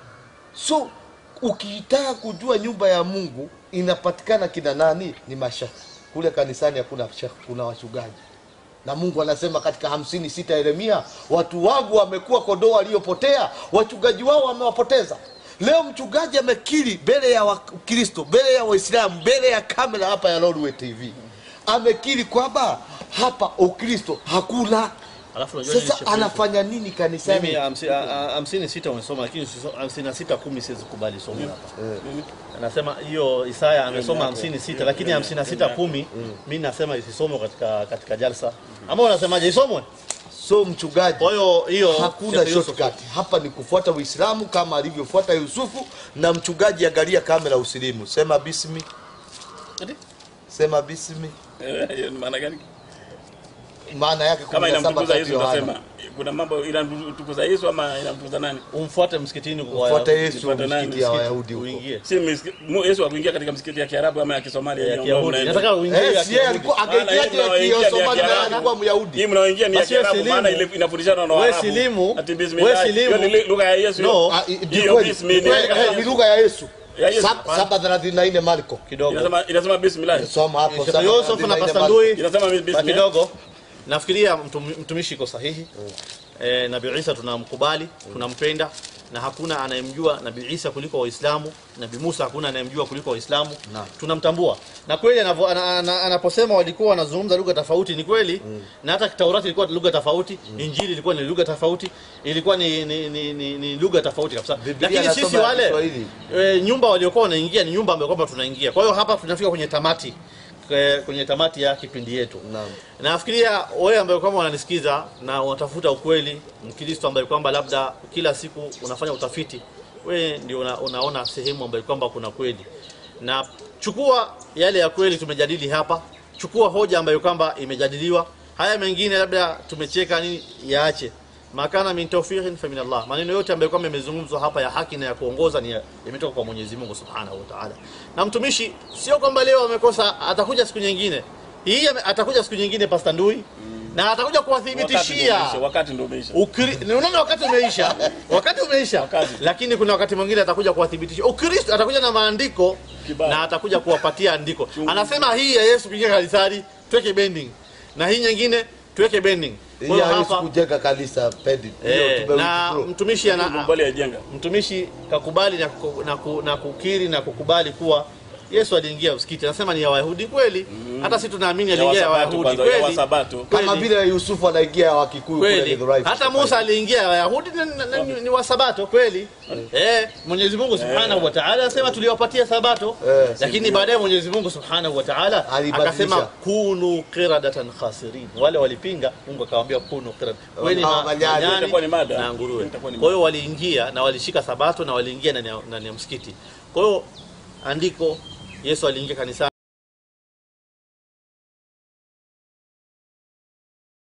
So ukitaka kujua nyumba ya Mungu inapatikana kina nani, ni mashehe. Kule kanisani hakuna shehe, kuna wachungaji na Mungu anasema katika hamsini sita Yeremia, watu wangu wamekuwa kondoo waliopotea, wachungaji wao wamewapoteza. Leo mchungaji amekiri mbele ya Wakristo, mbele ya Waislamu, mbele ya kamera hapa ya Lolwe TV, amekiri kwamba hapa Ukristo hakuna. Alafu unajua nini Sasa Sheikh? anafanya nini kanisani? Mimi hamsi- a- a- hamsini sita umesoma lakini usiso- hamsini na sita kumi siwezi kubali somo hapa. Anasema hiyo Isaya amesoma hamsini sita lakini hamsini na sita kumi mi nasema isisomwe katika katika jalsa. Ama unasemaje isomwe? So mchungaji Kwa hiyo hiyo hakuna Sheikh Yusuf, shortcut hapa, ni kufuata Uislamu kama alivyofuata Yusufu. Na mchungaji, angalia kamera, usilimu, sema bismi, Ati? sema bismi, Eh, hiyo ni maana gani? maana yake Kama 17 inamtukuza tatu Yesu Yohana. utasema kuna mambo inamtukuza Yesu ama inamtukuza nani? umfuate msikitini kwa Fuata Yesu Fuata nani? msikiti ya Wayahudi huko. uingie. Si miski- mu- Yesu akuingia katika msikiti ya Kiarabu ama ya Kisomalia Ya hiyo Kiyahudi. mnaenda. Nataka uingie ya Eh, si yeye Kiyahudi. alikuwa Maana yeye angeingiaje mnaoingia ni ya Kisomalia na Kiarabu. alikuwa Myahudi. Hii mnaoingia ni ya Basi wewe Kiarabu silimu. maana ile inafundishana na Wewe Waarabu. silimu. Ati Wewe bismillah. silimu. Hiyo ni lugha ya Yesu. hiyo. No. Ah, i- ni Hiyo kweli. bismi ni Ni kweli, lugha ya eh, ni Yesu. lugha ya Yesu. Ya Yesu. Sab- saba thelathini na nne Marko. kidogo. Inasema inasema bismillah. Soma hapo Sheikh saba Yusuf thelathini na na nne Pastor Marko. Ndui Inasema Ba bismillah. kidogo nafikiria mtum- mtumishi iko sahihi e, nabii isa tunamkubali tunampenda na hakuna anayemjua nabii isa kuliko waislamu nabii musa hakuna anayemjua kuliko waislamu Naam. tunamtambua na kweli anavo- ana- ana- anaposema walikuwa wanazungumza lugha tofauti ni kweli na hata taurati ilikuwa lugha tofauti injili ilikuwa ni lugha tofauti ilikuwa ni, ni, ni, ni, ni lugha tofauti kabisa Biblia lakini sisi inasoma wale Kiswahili. e, nyumba waliokuwa wanaingia ni nyumba ambayo kwamba tunaingia kwa hiyo hapa tunafika kwenye tamati kwe- kwenye tamati ya kipindi yetu Naam. nafikiria wewe ambaye kwamba unanisikiza na unatafuta ukweli mkristo ambaye kwamba labda kila siku unafanya utafiti wewe ndio una, unaona sehemu ambayo kwamba kuna kweli na chukua yale ya kweli tumejadili hapa chukua hoja ambayo kwamba imejadiliwa haya mengine labda tumecheka nini yaache makana min tawfiqin fa min Allah maneno yote ambayo kwamba yamezungumzwa hapa ya haki na ya kuongoza ni ya- yametoka kwa Mwenyezi Mungu Subhanahu wa Ta'ala na mtumishi sio kwamba leo amekosa atakuja siku nyingine hii ame- atakuja siku nyingine pasta ndui na atakuja Wakati ndio kuwathibitishia umeisha, Wakati ndio umeisha. Ukri- ni unaona wakati umeisha wakati umeisha Wakati. lakini kuna wakati mwingine atakuja kuwathibitisha ukristo atakuja na maandiko Kibali. na atakuja kuwapatia andiko anasema hii ya yesu kuingia kanisani tuweke bending na hii nyingine tuweke bending kwa Hii hiyo hawezi hapa kujenga kanisa pendi. eh, Hiyo na tume- mtumishi ana, Mbali ya jenga. mtumishi kakubali na, ku- na, ku, na kukiri na kukubali kuwa Yesu aliingia msikiti, anasema ni ya Wayahudi kweli. Hata sisi tunaamini Ya aliingia ya Wasabato Wayahudi kwanza, ya kweli, Wasabato. kama kweli. vile Yusufu anaingia Wakikuyu kule kweli. Githurai. Hata Musa aliingia ya Wayahudi na, na, na, ni wa Sabato kweli. Eh, Mwenyezi Mungu Subhanahu wa Ta'ala anasema tuliwapatia Sabato, Eh, lakini baadaye Mwenyezi Mungu Subhanahu wa Ta'ala Alibadilisha. akasema kunu qiradatan khasirin. Wale walipinga, Mungu akawaambia kunu qirad. Kweli Kama ma- manyani. manyani Itakuwa ni mada. na nguruwe. Itakuwa ni Kwa hiyo waliingia na walishika Sabato na waliingia ndani ya ndani ya msikiti. Kwa hiyo andiko Yesu aliingia kanisani